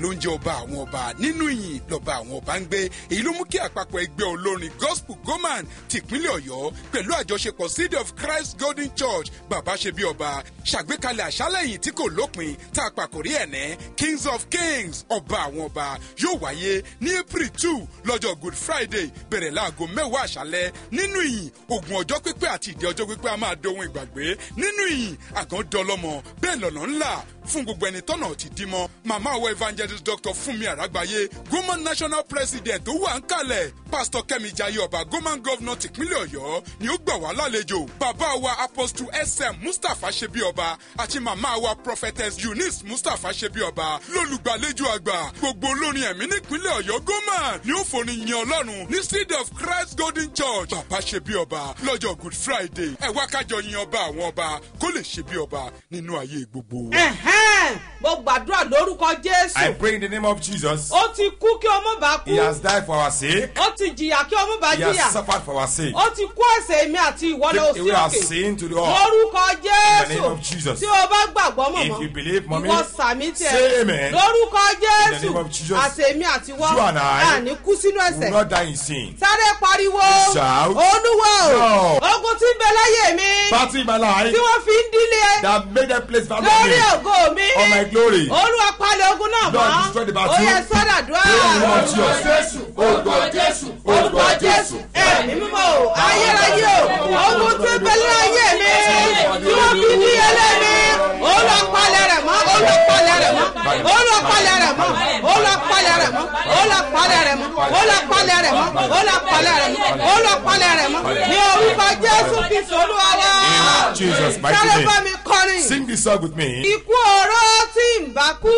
Speaker 7: ló ń jẹ́ ọba àwọn ọba nínú ìyìn lọ́ba àwọn ọba ń gbé èyí ló mú kí àpapọ̀ ẹgbẹ́ olórin gospel goman tìpínlẹ̀ ọ̀yọ́ pẹ̀lú àjọṣepọ̀ seed of christ golden church bàbá ṣe bí ọba ṣàgbékalẹ̀ àṣálẹ̀ yìí tí kò lópin tá a pàkórí ẹ̀ ní kings of kings ọba àwọn ọba yóò wáyé ní april two lọ́jọ́ good friday bẹ̀rẹ̀ láago mẹ́wàá àṣálẹ̀ nínú ìyìn ogun ọjọ́ pípẹ́ àti ìdí ọjọ́ pípẹ́ a máa dohun ìgbàgbé nínú ìyìn àgàn dọlọ́mọ bẹ́ẹ̀ lọ́nà ńlá fún gbogbo ẹni tọ́nà ti dí mọ́ màmá àwọn evangelist dr funmi àràgbáyé goman national president tó wà ń kalẹ̀ pastor kẹ́mi jayé ọba goman governor tìpínlẹ̀ ọ̀yọ́ ni ó gbà wá lálejò bàbá wa apostle sm mustapha ṣebí ọba àti màmá wa prophetess eunice mustapha ṣebí ọba lólùgbàlejò àgbà gbogbo olórin ẹ̀mí nípínlẹ̀ ọ̀yọ́ goman ni ó fòní yan ọlọ́run ní seed of christ golden church bàbá ṣebí ọba lọ́jọ́ good friday ẹ wá kájọ yin ọba àwọn ọba kó lè ṣebí ọba nínú ayé gbogbo wa.
Speaker 6: Ẹ̀hẹ́n, mo gbàdúrà lórúkọ
Speaker 3: I
Speaker 6: jésù
Speaker 3: pray in the name of Jesus.
Speaker 6: ó ti kú kí ọmọ bá kú
Speaker 3: He has died for our sake.
Speaker 6: ó ti jìyà kí ọmọ bá
Speaker 3: He has
Speaker 6: jìyà
Speaker 3: suffered for our sake.
Speaker 6: ó ti kú ẹsẹ̀ èmi àti ìwọ lọ
Speaker 3: Take
Speaker 6: sí
Speaker 3: away our
Speaker 6: òkè
Speaker 3: sin to the earth.
Speaker 6: lórúkọ
Speaker 3: In the
Speaker 6: jésù
Speaker 3: name of Jesus.
Speaker 6: tí o bá gbàgbọ́
Speaker 3: If you
Speaker 6: mọ̀mọ́
Speaker 3: believe, mommy,
Speaker 6: ìwọ sàmí
Speaker 3: say
Speaker 6: tiẹ̀
Speaker 3: amen.
Speaker 6: lórúkọ jésù
Speaker 3: name of Jesus.
Speaker 6: àti èmi àti ìwọ
Speaker 3: You and I
Speaker 6: àní kú sínú
Speaker 3: We
Speaker 6: ẹsẹ̀
Speaker 3: will not die in sin.
Speaker 6: sáré pariwo
Speaker 3: Shout.
Speaker 6: olúwa o
Speaker 3: No.
Speaker 6: ogun tí ń bẹ láyé mi
Speaker 3: Battle in my life
Speaker 6: tí wọ́n fi ń dílé
Speaker 3: that made them place value on
Speaker 6: lórí
Speaker 3: me.
Speaker 6: ògo mi
Speaker 3: On my glory.
Speaker 6: olúwa palẹ̀ ogun náà
Speaker 3: Lord,
Speaker 6: mọ́
Speaker 3: destroy the battle.
Speaker 6: ó yẹ sọ́dàdúrà
Speaker 3: Pray in the name of Jesus.
Speaker 2: orúkọ jésù
Speaker 6: orúkọ jésù ẹ̀mí mímọ́ o ayérayé o ogun tí ń bẹ láyé mi tí wọ́n fi ní ẹlẹ́mi olúwa palẹ̀ rẹ̀ mọ́ olúwa palẹ̀ rẹ̀ mọ́ olúwa palẹ̀ rẹ̀ mọ́ olúwa palẹ̀ rẹ̀ mọ́ olúwa palẹ̀ rẹ̀ mọ́ olúwa palẹ̀ rẹ̀ mọ́ olúwa palẹ̀ rẹ̀ mọ́ olúwa palẹ̀ rẹ̀ mọ́ ní orúkọ jésù kristu olúwa wa
Speaker 3: In Jesus' mighty
Speaker 6: sáré
Speaker 3: name.
Speaker 6: bá mi kọrin
Speaker 3: Sing this song with me.
Speaker 6: ikú ọ̀rọ̀ tí ń bá kú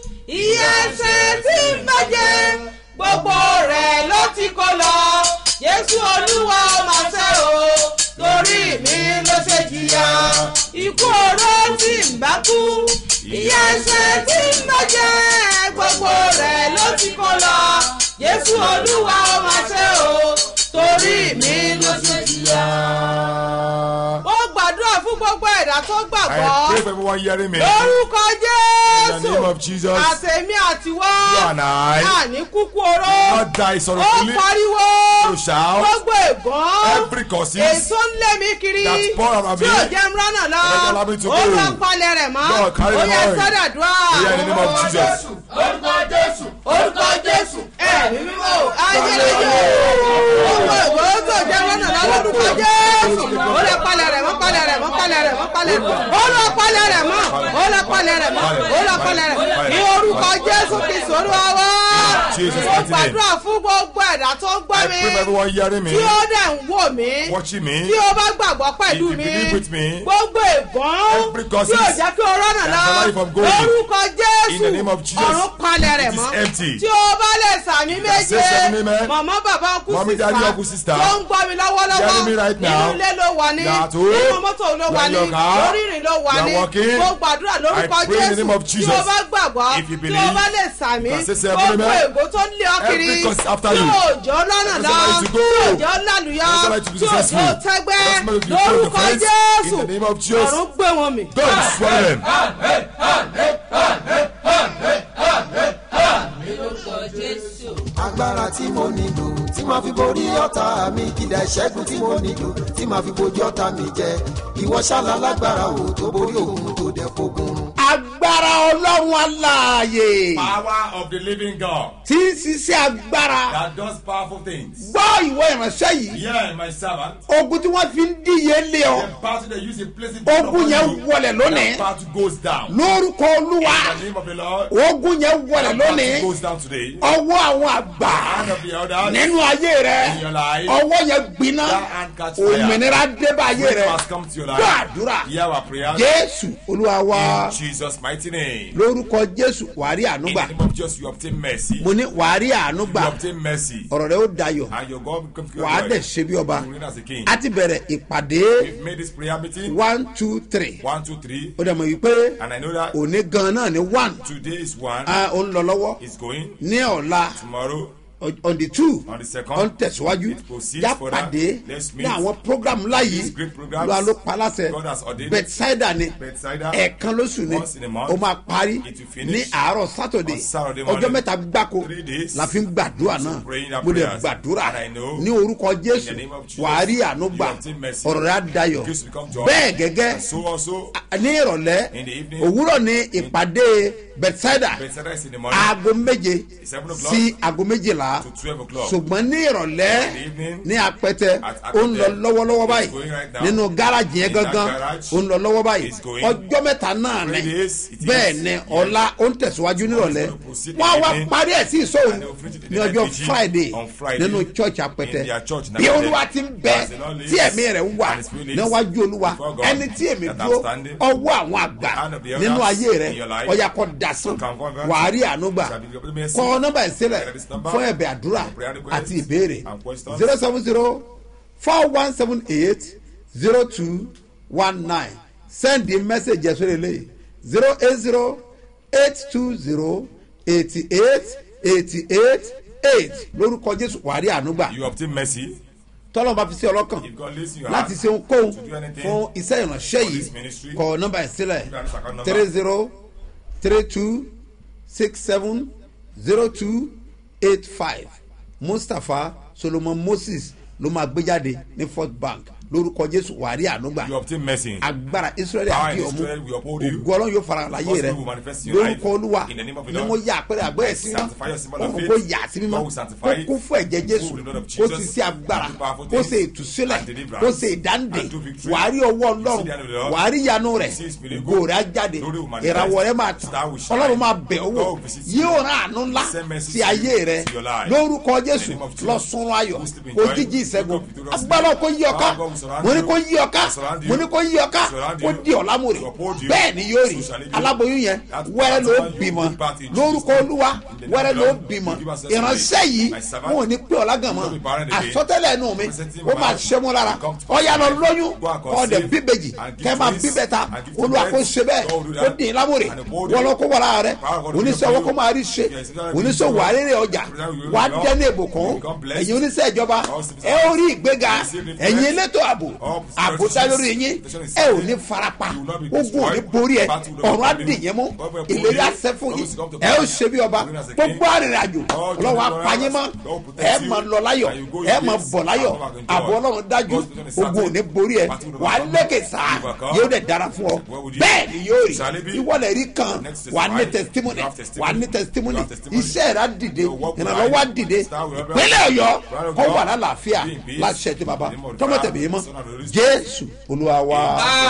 Speaker 6: iye ẹsẹ̀ tí ń bá jẹ gbogbo rẹ̀ ló ti kó lọ jésù olúwa ọmọ ṣe o torí mi ló ṣe jìyà ikú ọ̀rọ̀ tí ń bá kú iye ẹsẹ̀ tí ń bá jẹ gbogbo rẹ̀ ló ti kó lọ jésù olúwa ọmọ ṣe o torí mi ló ṣe jìyà. ó gbàdúrà fún gbogbo ẹ̀dá tó
Speaker 3: I
Speaker 6: gbàgbọ́
Speaker 3: pray for everyone hearing me.
Speaker 6: lórúkọ
Speaker 3: In the
Speaker 6: jésù
Speaker 3: name of Jesus.
Speaker 6: àtẹ̀mí àtiwọ́
Speaker 3: You and I.
Speaker 6: àní kúkú oró
Speaker 3: Not die
Speaker 6: ó
Speaker 3: sorrowfully.
Speaker 6: pariwo
Speaker 3: To shout.
Speaker 6: gbogbo ègán
Speaker 3: Every causes
Speaker 6: èso ń lé mi kiri
Speaker 3: that pour around
Speaker 6: tí
Speaker 3: me.
Speaker 6: ò jẹ́ ń ránà lọ
Speaker 3: That allow me to
Speaker 6: ó
Speaker 3: go.
Speaker 6: lọ palẹ̀ rẹ̀ mọ́
Speaker 3: Lord, carry
Speaker 6: ó
Speaker 3: them
Speaker 6: yẹ
Speaker 3: away.
Speaker 6: sọ́dàdúrà
Speaker 3: Prayer in the name of Jesus.
Speaker 2: orúkọ jésù
Speaker 6: orúkọ jésù ẹ̀mí mímọ́ ayérayé gbogbo ègán tó jẹ́ ránà lọ lórúkọ jésù ó lọ palẹ̀ rẹ̀ mọ́ palẹ̀ rẹ̀ mọ́ palẹ̀ rẹ̀ mọ́ palẹ̀ rẹ̀ mọ́ ó lọ palẹ̀ rẹ̀ mọ́ ó lọ palẹ̀ rẹ̀ mọ́ ó lọ palẹ̀ rẹ̀ mọ́ ní orúkọ jésù kristu olúwa wá
Speaker 3: Jesus'
Speaker 6: mo
Speaker 3: mighty name.
Speaker 6: gbàdúrà fún gbogbo ẹ̀dá tó ń gbọ́
Speaker 3: I
Speaker 6: mi
Speaker 3: pray for everyone hearing me.
Speaker 6: tí ó dẹ̀ ń wò mí
Speaker 3: Watching me.
Speaker 6: tí ó bá gbàgbọ́ pẹ̀lú
Speaker 3: If you
Speaker 6: mi
Speaker 3: believe with me,
Speaker 6: gbogbo ègán
Speaker 3: every
Speaker 6: tí
Speaker 3: gossip
Speaker 6: ò jẹ́ kí o rọ́nà lọ
Speaker 3: that allow you from going,
Speaker 6: lórúkọ
Speaker 3: in
Speaker 6: jésù
Speaker 3: the name of Jesus,
Speaker 6: ọ̀run palẹ̀ rẹ̀
Speaker 3: it is
Speaker 6: mọ́
Speaker 3: empty.
Speaker 6: tí o bá lè sàmì méje
Speaker 3: say seven amen.
Speaker 6: màmá bàbá kú
Speaker 3: Mommy, daddy, uncle, sister.
Speaker 6: tó ń gbọ́ mi lọ́wọ́lọ́wọ́
Speaker 3: Hearing me right
Speaker 6: nínú
Speaker 3: now.
Speaker 6: ilé ló wà ní
Speaker 3: That home,
Speaker 6: nínú mọ́tò ló wà
Speaker 3: when
Speaker 6: ní
Speaker 3: your car,
Speaker 6: lórí ìrìn ló wà
Speaker 3: you are
Speaker 6: ní
Speaker 3: walking.
Speaker 6: mo gbàdúrà lórúkọ
Speaker 3: I pray in the
Speaker 6: jésù
Speaker 3: name of
Speaker 6: tí o
Speaker 3: Jesus.
Speaker 6: bá gbàgbọ́
Speaker 3: If you
Speaker 6: tí o
Speaker 3: believe,
Speaker 6: bá lè sàmì
Speaker 3: you can say seven
Speaker 6: gbogbo
Speaker 3: amen.
Speaker 6: ègò tó ń lé ọ kiri
Speaker 3: Every cause after
Speaker 6: tí
Speaker 3: you.
Speaker 6: òjò lọ́nà
Speaker 3: Doesn't
Speaker 6: lọ
Speaker 3: allow you to go.
Speaker 6: tí òjò lálùyọ
Speaker 3: Doesn't allow you to be
Speaker 6: tí òjò
Speaker 3: successful.
Speaker 6: tẹ́gbẹ́
Speaker 3: Doesn't allow you to go to
Speaker 6: lórúkọ
Speaker 3: defense.
Speaker 6: jésù
Speaker 3: In the name of Jesus.
Speaker 6: ọ̀run gbé wọn mì.
Speaker 3: Don't swallow them.
Speaker 8: agbára tí mo nílò tí màá fi borí ọ̀tá mi kìdá ìṣẹ́gun tí mo nílò tí màá fi bojú ọ̀tá mi jẹ ìwọ ṣálá lágbára o tó borí òun tó dẹ̀ fogun run.
Speaker 2: agbára ọlọ́run aláàyè
Speaker 3: Power of the living God
Speaker 2: tí ń ṣiṣẹ́ agbára
Speaker 3: that does powerful things.
Speaker 2: gbọ́ ìwọ ìránṣẹ́ yìí
Speaker 3: Yeah, my servant.
Speaker 2: ogun tí wọ́n fi ń díye lé ọ
Speaker 3: The battle they use in placing
Speaker 2: ogun yẹn wọlẹ̀ lónìí
Speaker 3: That battle goes down.
Speaker 2: lórúkọ olúwa
Speaker 3: In the name of the Lord.
Speaker 2: ogun yẹn wọlẹ̀
Speaker 3: That battle
Speaker 2: lónìí
Speaker 3: goes down today.
Speaker 2: ọwọ́ àwọn àgbà
Speaker 3: Hand of the elders.
Speaker 2: nínú ayé rẹ
Speaker 3: In your life.
Speaker 2: ọwọ́ yẹn gbiná
Speaker 3: That hand catch fire.
Speaker 2: òmìnira débà ayé
Speaker 3: Which
Speaker 2: rẹ
Speaker 3: must come to your
Speaker 2: gbọ́
Speaker 3: life.
Speaker 2: àdúrà
Speaker 3: Hear our prayer.
Speaker 2: jésù olúwa wa
Speaker 3: In Jesus' mighty name.
Speaker 2: lórúkọ jésù wàárí
Speaker 3: In
Speaker 2: ànúgbà
Speaker 3: the name of Jesus, you obtain mercy.
Speaker 2: mo ní wàárí
Speaker 3: You
Speaker 2: ànúgbà
Speaker 3: obtain mercy.
Speaker 2: ọ̀rọ̀ rẹ ó dayọ̀
Speaker 3: And your God will come to
Speaker 2: wàá
Speaker 3: your
Speaker 2: dẹ̀ ṣe bí ọba
Speaker 3: You reign as a king.
Speaker 2: a ti bẹ̀rẹ̀ ìpàdé
Speaker 3: We've made this prayer meeting.
Speaker 2: one two three
Speaker 3: One, two, three.
Speaker 2: ó dẹ̀ mọ̀ wípé
Speaker 3: And I know that
Speaker 2: òní gan náà ní one
Speaker 3: today is one.
Speaker 2: ó ń lọ lọ́wọ́
Speaker 3: Is going.
Speaker 2: ní ọ̀la
Speaker 3: Tomorrow.
Speaker 2: on the two
Speaker 3: On the second,
Speaker 2: on tẹ̀síwájú
Speaker 3: it proceeds
Speaker 2: já
Speaker 3: further.
Speaker 2: pàdé
Speaker 3: Let's
Speaker 2: ní
Speaker 3: meet.
Speaker 2: àwọn program ńlá yìí
Speaker 3: These great programs
Speaker 2: ló ló paláṣẹ
Speaker 3: God has ordained.
Speaker 2: bethsaida ni
Speaker 3: Bethsaida,
Speaker 2: ẹ̀ẹ̀kan lóṣù ni
Speaker 3: once in a month.
Speaker 2: ó máa parí
Speaker 3: It will finish
Speaker 2: ní àárọ̀ saturday
Speaker 3: on Saturday
Speaker 2: ọjọ́
Speaker 3: morning.
Speaker 2: mẹ́ta gbáko
Speaker 3: Three days.
Speaker 2: la fi ń gbàdúrà náà
Speaker 3: praying our
Speaker 2: mo lè
Speaker 3: prayers.
Speaker 2: gbàdúrà
Speaker 3: And I know
Speaker 2: ní orúkọ jésù
Speaker 3: in the name of Jesus,
Speaker 2: wàá rí àánú
Speaker 3: you
Speaker 2: gbà
Speaker 3: obtain mercy.
Speaker 2: ọ̀rọ̀ rẹ̀ á dayọ̀
Speaker 3: Grace will come to us.
Speaker 2: bẹ́ẹ̀ gẹ́gẹ́
Speaker 3: And so also,
Speaker 2: ní ìrọ̀lẹ́
Speaker 3: In the evening.
Speaker 2: òwúrọ̀ ní ìpàdé bethsaida
Speaker 3: Bethsaida is in the morning
Speaker 2: aago méje
Speaker 3: Seven o'clock
Speaker 2: sí aago méjìlá
Speaker 3: to twelve o'clock.
Speaker 2: ṣùgbọ́n ní ìrọ̀lẹ́
Speaker 3: In the evening,
Speaker 2: ní apẹtẹ
Speaker 3: at
Speaker 2: ó ń lọ
Speaker 3: Apẹtẹ,
Speaker 2: lọ́wọ́lọ́wọ́
Speaker 3: it's
Speaker 2: báyìí
Speaker 3: going right now.
Speaker 2: nínú gáràjì yẹn
Speaker 3: In that
Speaker 2: gangan
Speaker 3: garage,
Speaker 2: ó ń lọ lọ́wọ́ báyìí
Speaker 3: it's going.
Speaker 2: ọjọ́ mẹ́ta náà
Speaker 3: Three
Speaker 2: ni
Speaker 3: days, it is.
Speaker 2: bẹ́ẹ̀ ni ọ̀la ó ń tẹ̀síwájú nírọ̀lẹ́
Speaker 3: going to proceed
Speaker 2: wọ́n á wá
Speaker 3: evening.
Speaker 2: parí ẹ̀ sí ìṣòwò
Speaker 3: And they will finish it in
Speaker 2: ní
Speaker 3: the
Speaker 2: ọjọ́
Speaker 3: night vigil
Speaker 2: friday
Speaker 3: on Friday
Speaker 2: nínú church apẹtẹ
Speaker 3: in their church in
Speaker 2: bí
Speaker 3: Apẹtẹ.
Speaker 2: olúwa ti ń bẹ
Speaker 3: As the Lord lives
Speaker 2: tí ẹ̀mí rẹ̀ ń wà
Speaker 3: and his spirit lives
Speaker 2: níwájú olúwa
Speaker 3: before God
Speaker 2: ẹni tí èmi
Speaker 3: that I'm
Speaker 2: dúró
Speaker 3: standing,
Speaker 2: ọwọ́ àwọn àgbà
Speaker 3: the hand of the elders
Speaker 2: nínú ayé rẹ̀
Speaker 3: in your life
Speaker 2: ọ̀yà kọ́ dasán
Speaker 3: can convert
Speaker 2: wàá rí àánú gbà
Speaker 3: shall be given mercy.
Speaker 2: kọ́ nọ́mbà ìsílẹ̀
Speaker 3: That is number
Speaker 2: fún ẹ̀bẹ̀ àdúrà
Speaker 3: for prayer requests
Speaker 2: àti ìbéèrè
Speaker 3: and questions.
Speaker 2: zero seven zero four one seven eight zero two one nine send the message ẹ̀ sórí eléyìí zero eight zero eight two zero eighty eight eighty eight eight lórúkọ jésù wàá rí àánú gbà
Speaker 3: you obtain mercy.
Speaker 2: tọ́lọ́ bá fi sí ọlọ́kàn
Speaker 3: If God lays in your
Speaker 2: láti
Speaker 3: heart
Speaker 2: ṣe ohunkóhun
Speaker 3: to do anything
Speaker 2: fún iṣẹ́ ìránṣẹ́
Speaker 3: for this
Speaker 2: yìí
Speaker 3: ministry,
Speaker 2: kọ nọ́mbà ẹ̀ sílẹ̀
Speaker 3: give us account number.
Speaker 2: three zero three two six seven zero two eight five mustapha solomon moses ló máa gbé jáde ní first bank lórúkọ jésù wàrí ànúgbà
Speaker 3: you obtain mercy.
Speaker 2: agbára israẹli
Speaker 3: Power
Speaker 2: àti
Speaker 3: in
Speaker 2: ọmú
Speaker 3: Israel will uphold you.
Speaker 2: ògùn ọlọ́run yóò fara láyé
Speaker 3: God's
Speaker 2: rẹ
Speaker 3: will will manifest in your life.
Speaker 2: lórúkọ olúwa
Speaker 3: In the name of the
Speaker 2: ni
Speaker 3: Lord.
Speaker 2: mo yà àpẹẹrẹ àgbẹ̀rẹ̀ sí wọn
Speaker 3: Sanctify your symbol of
Speaker 2: òun
Speaker 3: faith.
Speaker 2: kò yà sí mímọ́
Speaker 3: God will sanctify
Speaker 2: kó kún fún ẹ̀jẹ̀ jésù
Speaker 3: Through the blood of
Speaker 2: kó
Speaker 3: Jesus.
Speaker 2: sì sí agbára
Speaker 3: Do powerful
Speaker 2: kó
Speaker 3: things
Speaker 2: sì ìtúsílẹ̀
Speaker 3: and deliverance.
Speaker 2: kó sì ìdáǹdè
Speaker 3: And do victory.
Speaker 2: wàá rí ọwọ́
Speaker 3: You see
Speaker 2: ọlọ́run
Speaker 3: the hand of the Lord.
Speaker 2: wàá rí ìyanu rẹ̀
Speaker 3: You see his miracle.
Speaker 2: ògo rẹ̀ á jáde
Speaker 3: Glory will manifest.
Speaker 2: ìràwọ̀ rẹ̀ máa
Speaker 3: Star
Speaker 2: tàn
Speaker 3: will shine.
Speaker 2: ọlọ́run máa bẹ̀ owó
Speaker 3: God will visit you.
Speaker 2: yóò rán àánú ńlá
Speaker 3: Send mercy
Speaker 2: sí
Speaker 3: to
Speaker 2: ayé
Speaker 3: you,
Speaker 2: rẹ̀
Speaker 3: to your life.
Speaker 2: lórúkọ
Speaker 3: In the
Speaker 2: jésù
Speaker 3: name of Jesus.
Speaker 2: lọ sunrun ayọ̀
Speaker 3: Who sleep in
Speaker 2: kó
Speaker 3: joy,
Speaker 2: jíjí ìṣẹ́gun
Speaker 3: wake up victoriously.
Speaker 2: agbára kó yí ọká
Speaker 3: Power God will surround
Speaker 2: mo ní
Speaker 3: you.
Speaker 2: kó yí ọká
Speaker 3: Surround you.
Speaker 2: mo ní kó yí ọká
Speaker 3: Surround
Speaker 2: kó
Speaker 3: you.
Speaker 2: di ọ̀làmúrè
Speaker 3: To uphold you.
Speaker 2: bẹ́ẹ̀ ni yóò rí
Speaker 3: So shall it be.
Speaker 2: aláboyún yẹn
Speaker 3: That
Speaker 2: wẹ́rẹ́ ló
Speaker 3: part of you
Speaker 2: bímọ
Speaker 3: will part in
Speaker 2: lórúkọ
Speaker 3: Jesus'
Speaker 2: olúwa
Speaker 3: name. In the name
Speaker 2: wẹ́rẹ́
Speaker 3: of
Speaker 2: ló
Speaker 3: the Lord,
Speaker 2: bímọ
Speaker 3: give us a
Speaker 2: ìránṣẹ́ yìí
Speaker 3: My servant
Speaker 2: wọn ò ní pé ọ̀làgàn mọ́
Speaker 3: will be barren again.
Speaker 2: àsọtẹ́lẹ̀ nù mi
Speaker 3: Presenting
Speaker 2: ó máa
Speaker 3: my
Speaker 2: ṣe mú lára
Speaker 3: will come to
Speaker 2: ọ̀yà lọ
Speaker 3: pass.
Speaker 2: lóyún
Speaker 3: Go and
Speaker 2: ọ̀dẹ̀
Speaker 3: conceive
Speaker 2: bíbejì
Speaker 3: and give
Speaker 2: kẹ́ máa
Speaker 3: twins
Speaker 2: bíbẹ̀ta
Speaker 3: and give
Speaker 2: olúwa kó
Speaker 3: twins.
Speaker 2: ṣe bẹ́ẹ̀
Speaker 3: God will do
Speaker 2: kó
Speaker 3: that.
Speaker 2: dín in lámòrè
Speaker 3: And uphold you.
Speaker 2: wọ́n lọ kó wọ́n lára rẹ̀
Speaker 3: Power God will
Speaker 2: oníṣòwò
Speaker 3: do
Speaker 2: kó máa rí ṣe
Speaker 3: Yes, it's not
Speaker 2: oníṣòwò
Speaker 3: like
Speaker 2: àrèrè ọjà
Speaker 3: you
Speaker 2: wàá
Speaker 3: will
Speaker 2: dẹ́nu
Speaker 3: you
Speaker 2: ìbùkún
Speaker 3: will become blessed.
Speaker 2: ẹ̀yin oníṣẹ́ ìjọba
Speaker 3: All citizens
Speaker 2: ẹ ó rí ìgbéga
Speaker 3: receive the
Speaker 2: ẹ̀yin
Speaker 3: blessing.
Speaker 2: elétò ààbò
Speaker 3: All
Speaker 2: ààbò dá lórí yín
Speaker 3: protection is
Speaker 2: ẹ ò
Speaker 3: safe.
Speaker 2: ní farapa
Speaker 3: You will not be
Speaker 2: ogun ò
Speaker 3: destroyed.
Speaker 2: ní borí ẹ
Speaker 3: Battle will not
Speaker 2: ọ̀run á
Speaker 3: be
Speaker 2: dì yẹn mú
Speaker 3: God will uphold
Speaker 2: ìlérí
Speaker 3: you.
Speaker 2: àṣẹ fún
Speaker 3: God
Speaker 2: yín
Speaker 3: will come to
Speaker 2: ẹ ó
Speaker 3: pass.
Speaker 2: ṣe bí ọba
Speaker 3: Reign as a king.
Speaker 2: gbogbo arìnrìnàjò
Speaker 3: All the
Speaker 2: ọlọ́wọ́
Speaker 3: travelers,
Speaker 2: apanyín mọ́
Speaker 3: God will protect
Speaker 2: ẹ
Speaker 3: you.
Speaker 2: máa lọ láyọ̀
Speaker 3: And you go in
Speaker 2: ẹ máa
Speaker 3: peace.
Speaker 2: bọ̀ láyọ̀
Speaker 3: And come back in joy.
Speaker 2: àbọ̀ ọlọ́run dájú
Speaker 3: God's protection is
Speaker 2: ogun ò ní
Speaker 3: certain.
Speaker 2: borí ẹ
Speaker 3: Battle will
Speaker 2: wà á
Speaker 3: overcome.
Speaker 2: lékè sáà
Speaker 3: You overcome.
Speaker 2: yóò dẹ̀ dára fún ọ
Speaker 3: What would you
Speaker 2: bẹ́ẹ̀
Speaker 3: do?
Speaker 2: ni yóò rí
Speaker 3: Shall it be?
Speaker 2: ìwọlẹ̀ rí kan
Speaker 3: Next
Speaker 2: wà á ní
Speaker 3: testimony.
Speaker 2: testimony
Speaker 3: You have
Speaker 2: wà á ní
Speaker 3: testimony.
Speaker 2: testimony
Speaker 3: You have testimony.
Speaker 2: iṣẹ́ rẹ̀ á dìde
Speaker 3: Your work will
Speaker 2: ìrànlọ́wọ́ á
Speaker 3: rise.
Speaker 2: dìde
Speaker 3: Star will rise.
Speaker 2: pínlẹ̀ ọ̀yọ́
Speaker 3: Right of
Speaker 2: kọ́
Speaker 3: God.
Speaker 2: wà lálàáfíà
Speaker 3: Be in peace.
Speaker 2: láṣẹ ti bàbá
Speaker 3: In the name of
Speaker 2: tọmọtẹ̀mí
Speaker 3: God,
Speaker 2: mọ́
Speaker 3: Son of the Holy Spirit.
Speaker 2: jésù olúwa wa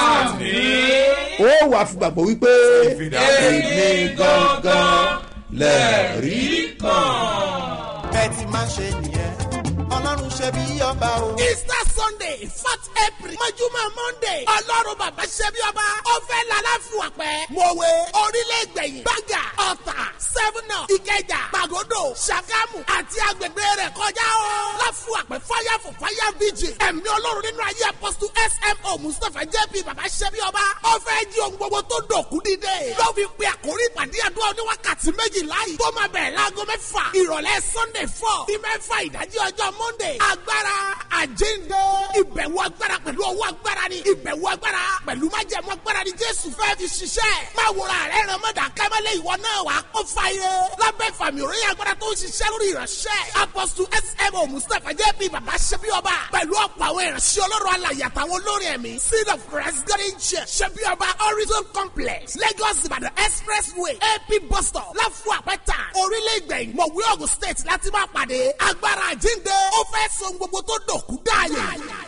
Speaker 2: ó wà fún gbàgbọ́ wípé èmi gangan lẹ́ẹ̀rí kan.
Speaker 1: ẹ ti máa ṣe nìyẹn ọlọ́run ṣe bí ọba o.
Speaker 9: easter sunday fourth april mọ́júmọ́ monday ọlọ́run bàbá ṣẹ́bí ọba ó fẹ́ lálàáfíà pẹ́ mọ̀wé orílẹ̀ ìgbẹ̀yìn gbàgà ọ̀tà sẹ́fúnà ìkẹjà pàgọ́dọ̀ ṣàgámù àti agbègbè rẹ̀ kọjá o. láfíà pẹ́ fire for fire vigil ẹ̀mí ọlọ́run nínú ayé apọ́sítù smo mustapha jp bàbá ṣẹ́bí ọba ó fẹ́ jí ohun gbogbo tó dòkú dídé. ló fi pe àkórí ìpàdé àdúrà oníwákàtí méjìlá yìí tó máa bẹ̀rẹ̀ láago mẹ́fà ìrọ̀lẹ́ sunday four sí mẹ́fà ìdájí ọjọ́ monday agbára àjíǹde ìbẹ̀wò agbára pẹ̀lú ọwọ́ agbára ni ìbẹ̀wò agbára pẹ̀lú májẹ̀mú agbára ni jésù fẹ́ fi ṣiṣẹ́ máa wòrà rẹ̀ ràn mọ́dà kẹ́mẹ́lẹ́ ìwọ náà wà á kó fàyè lábẹ́ ìfàmì òròyìn agbára tó ń ṣiṣẹ́ lórí ìránṣẹ́ apọ́sù smo mustapha jp bàbá ṣẹbi ọba pẹ̀lú ọ̀pọ̀ àwọn ìránṣẹ́ ọlọ́run alàyè àtàwọn olórin ẹ̀mí seed of christ garden church ṣẹbi ọba horizon complex lagos ìbàdàn expressway ap bus stop láfù àpẹta orílẹ̀ ìgbẹ̀yìn mọ̀wé ogun state láti máa pàdé agbára àjíǹde ó fẹ́ so gbogbo tó dòkú dáàyè.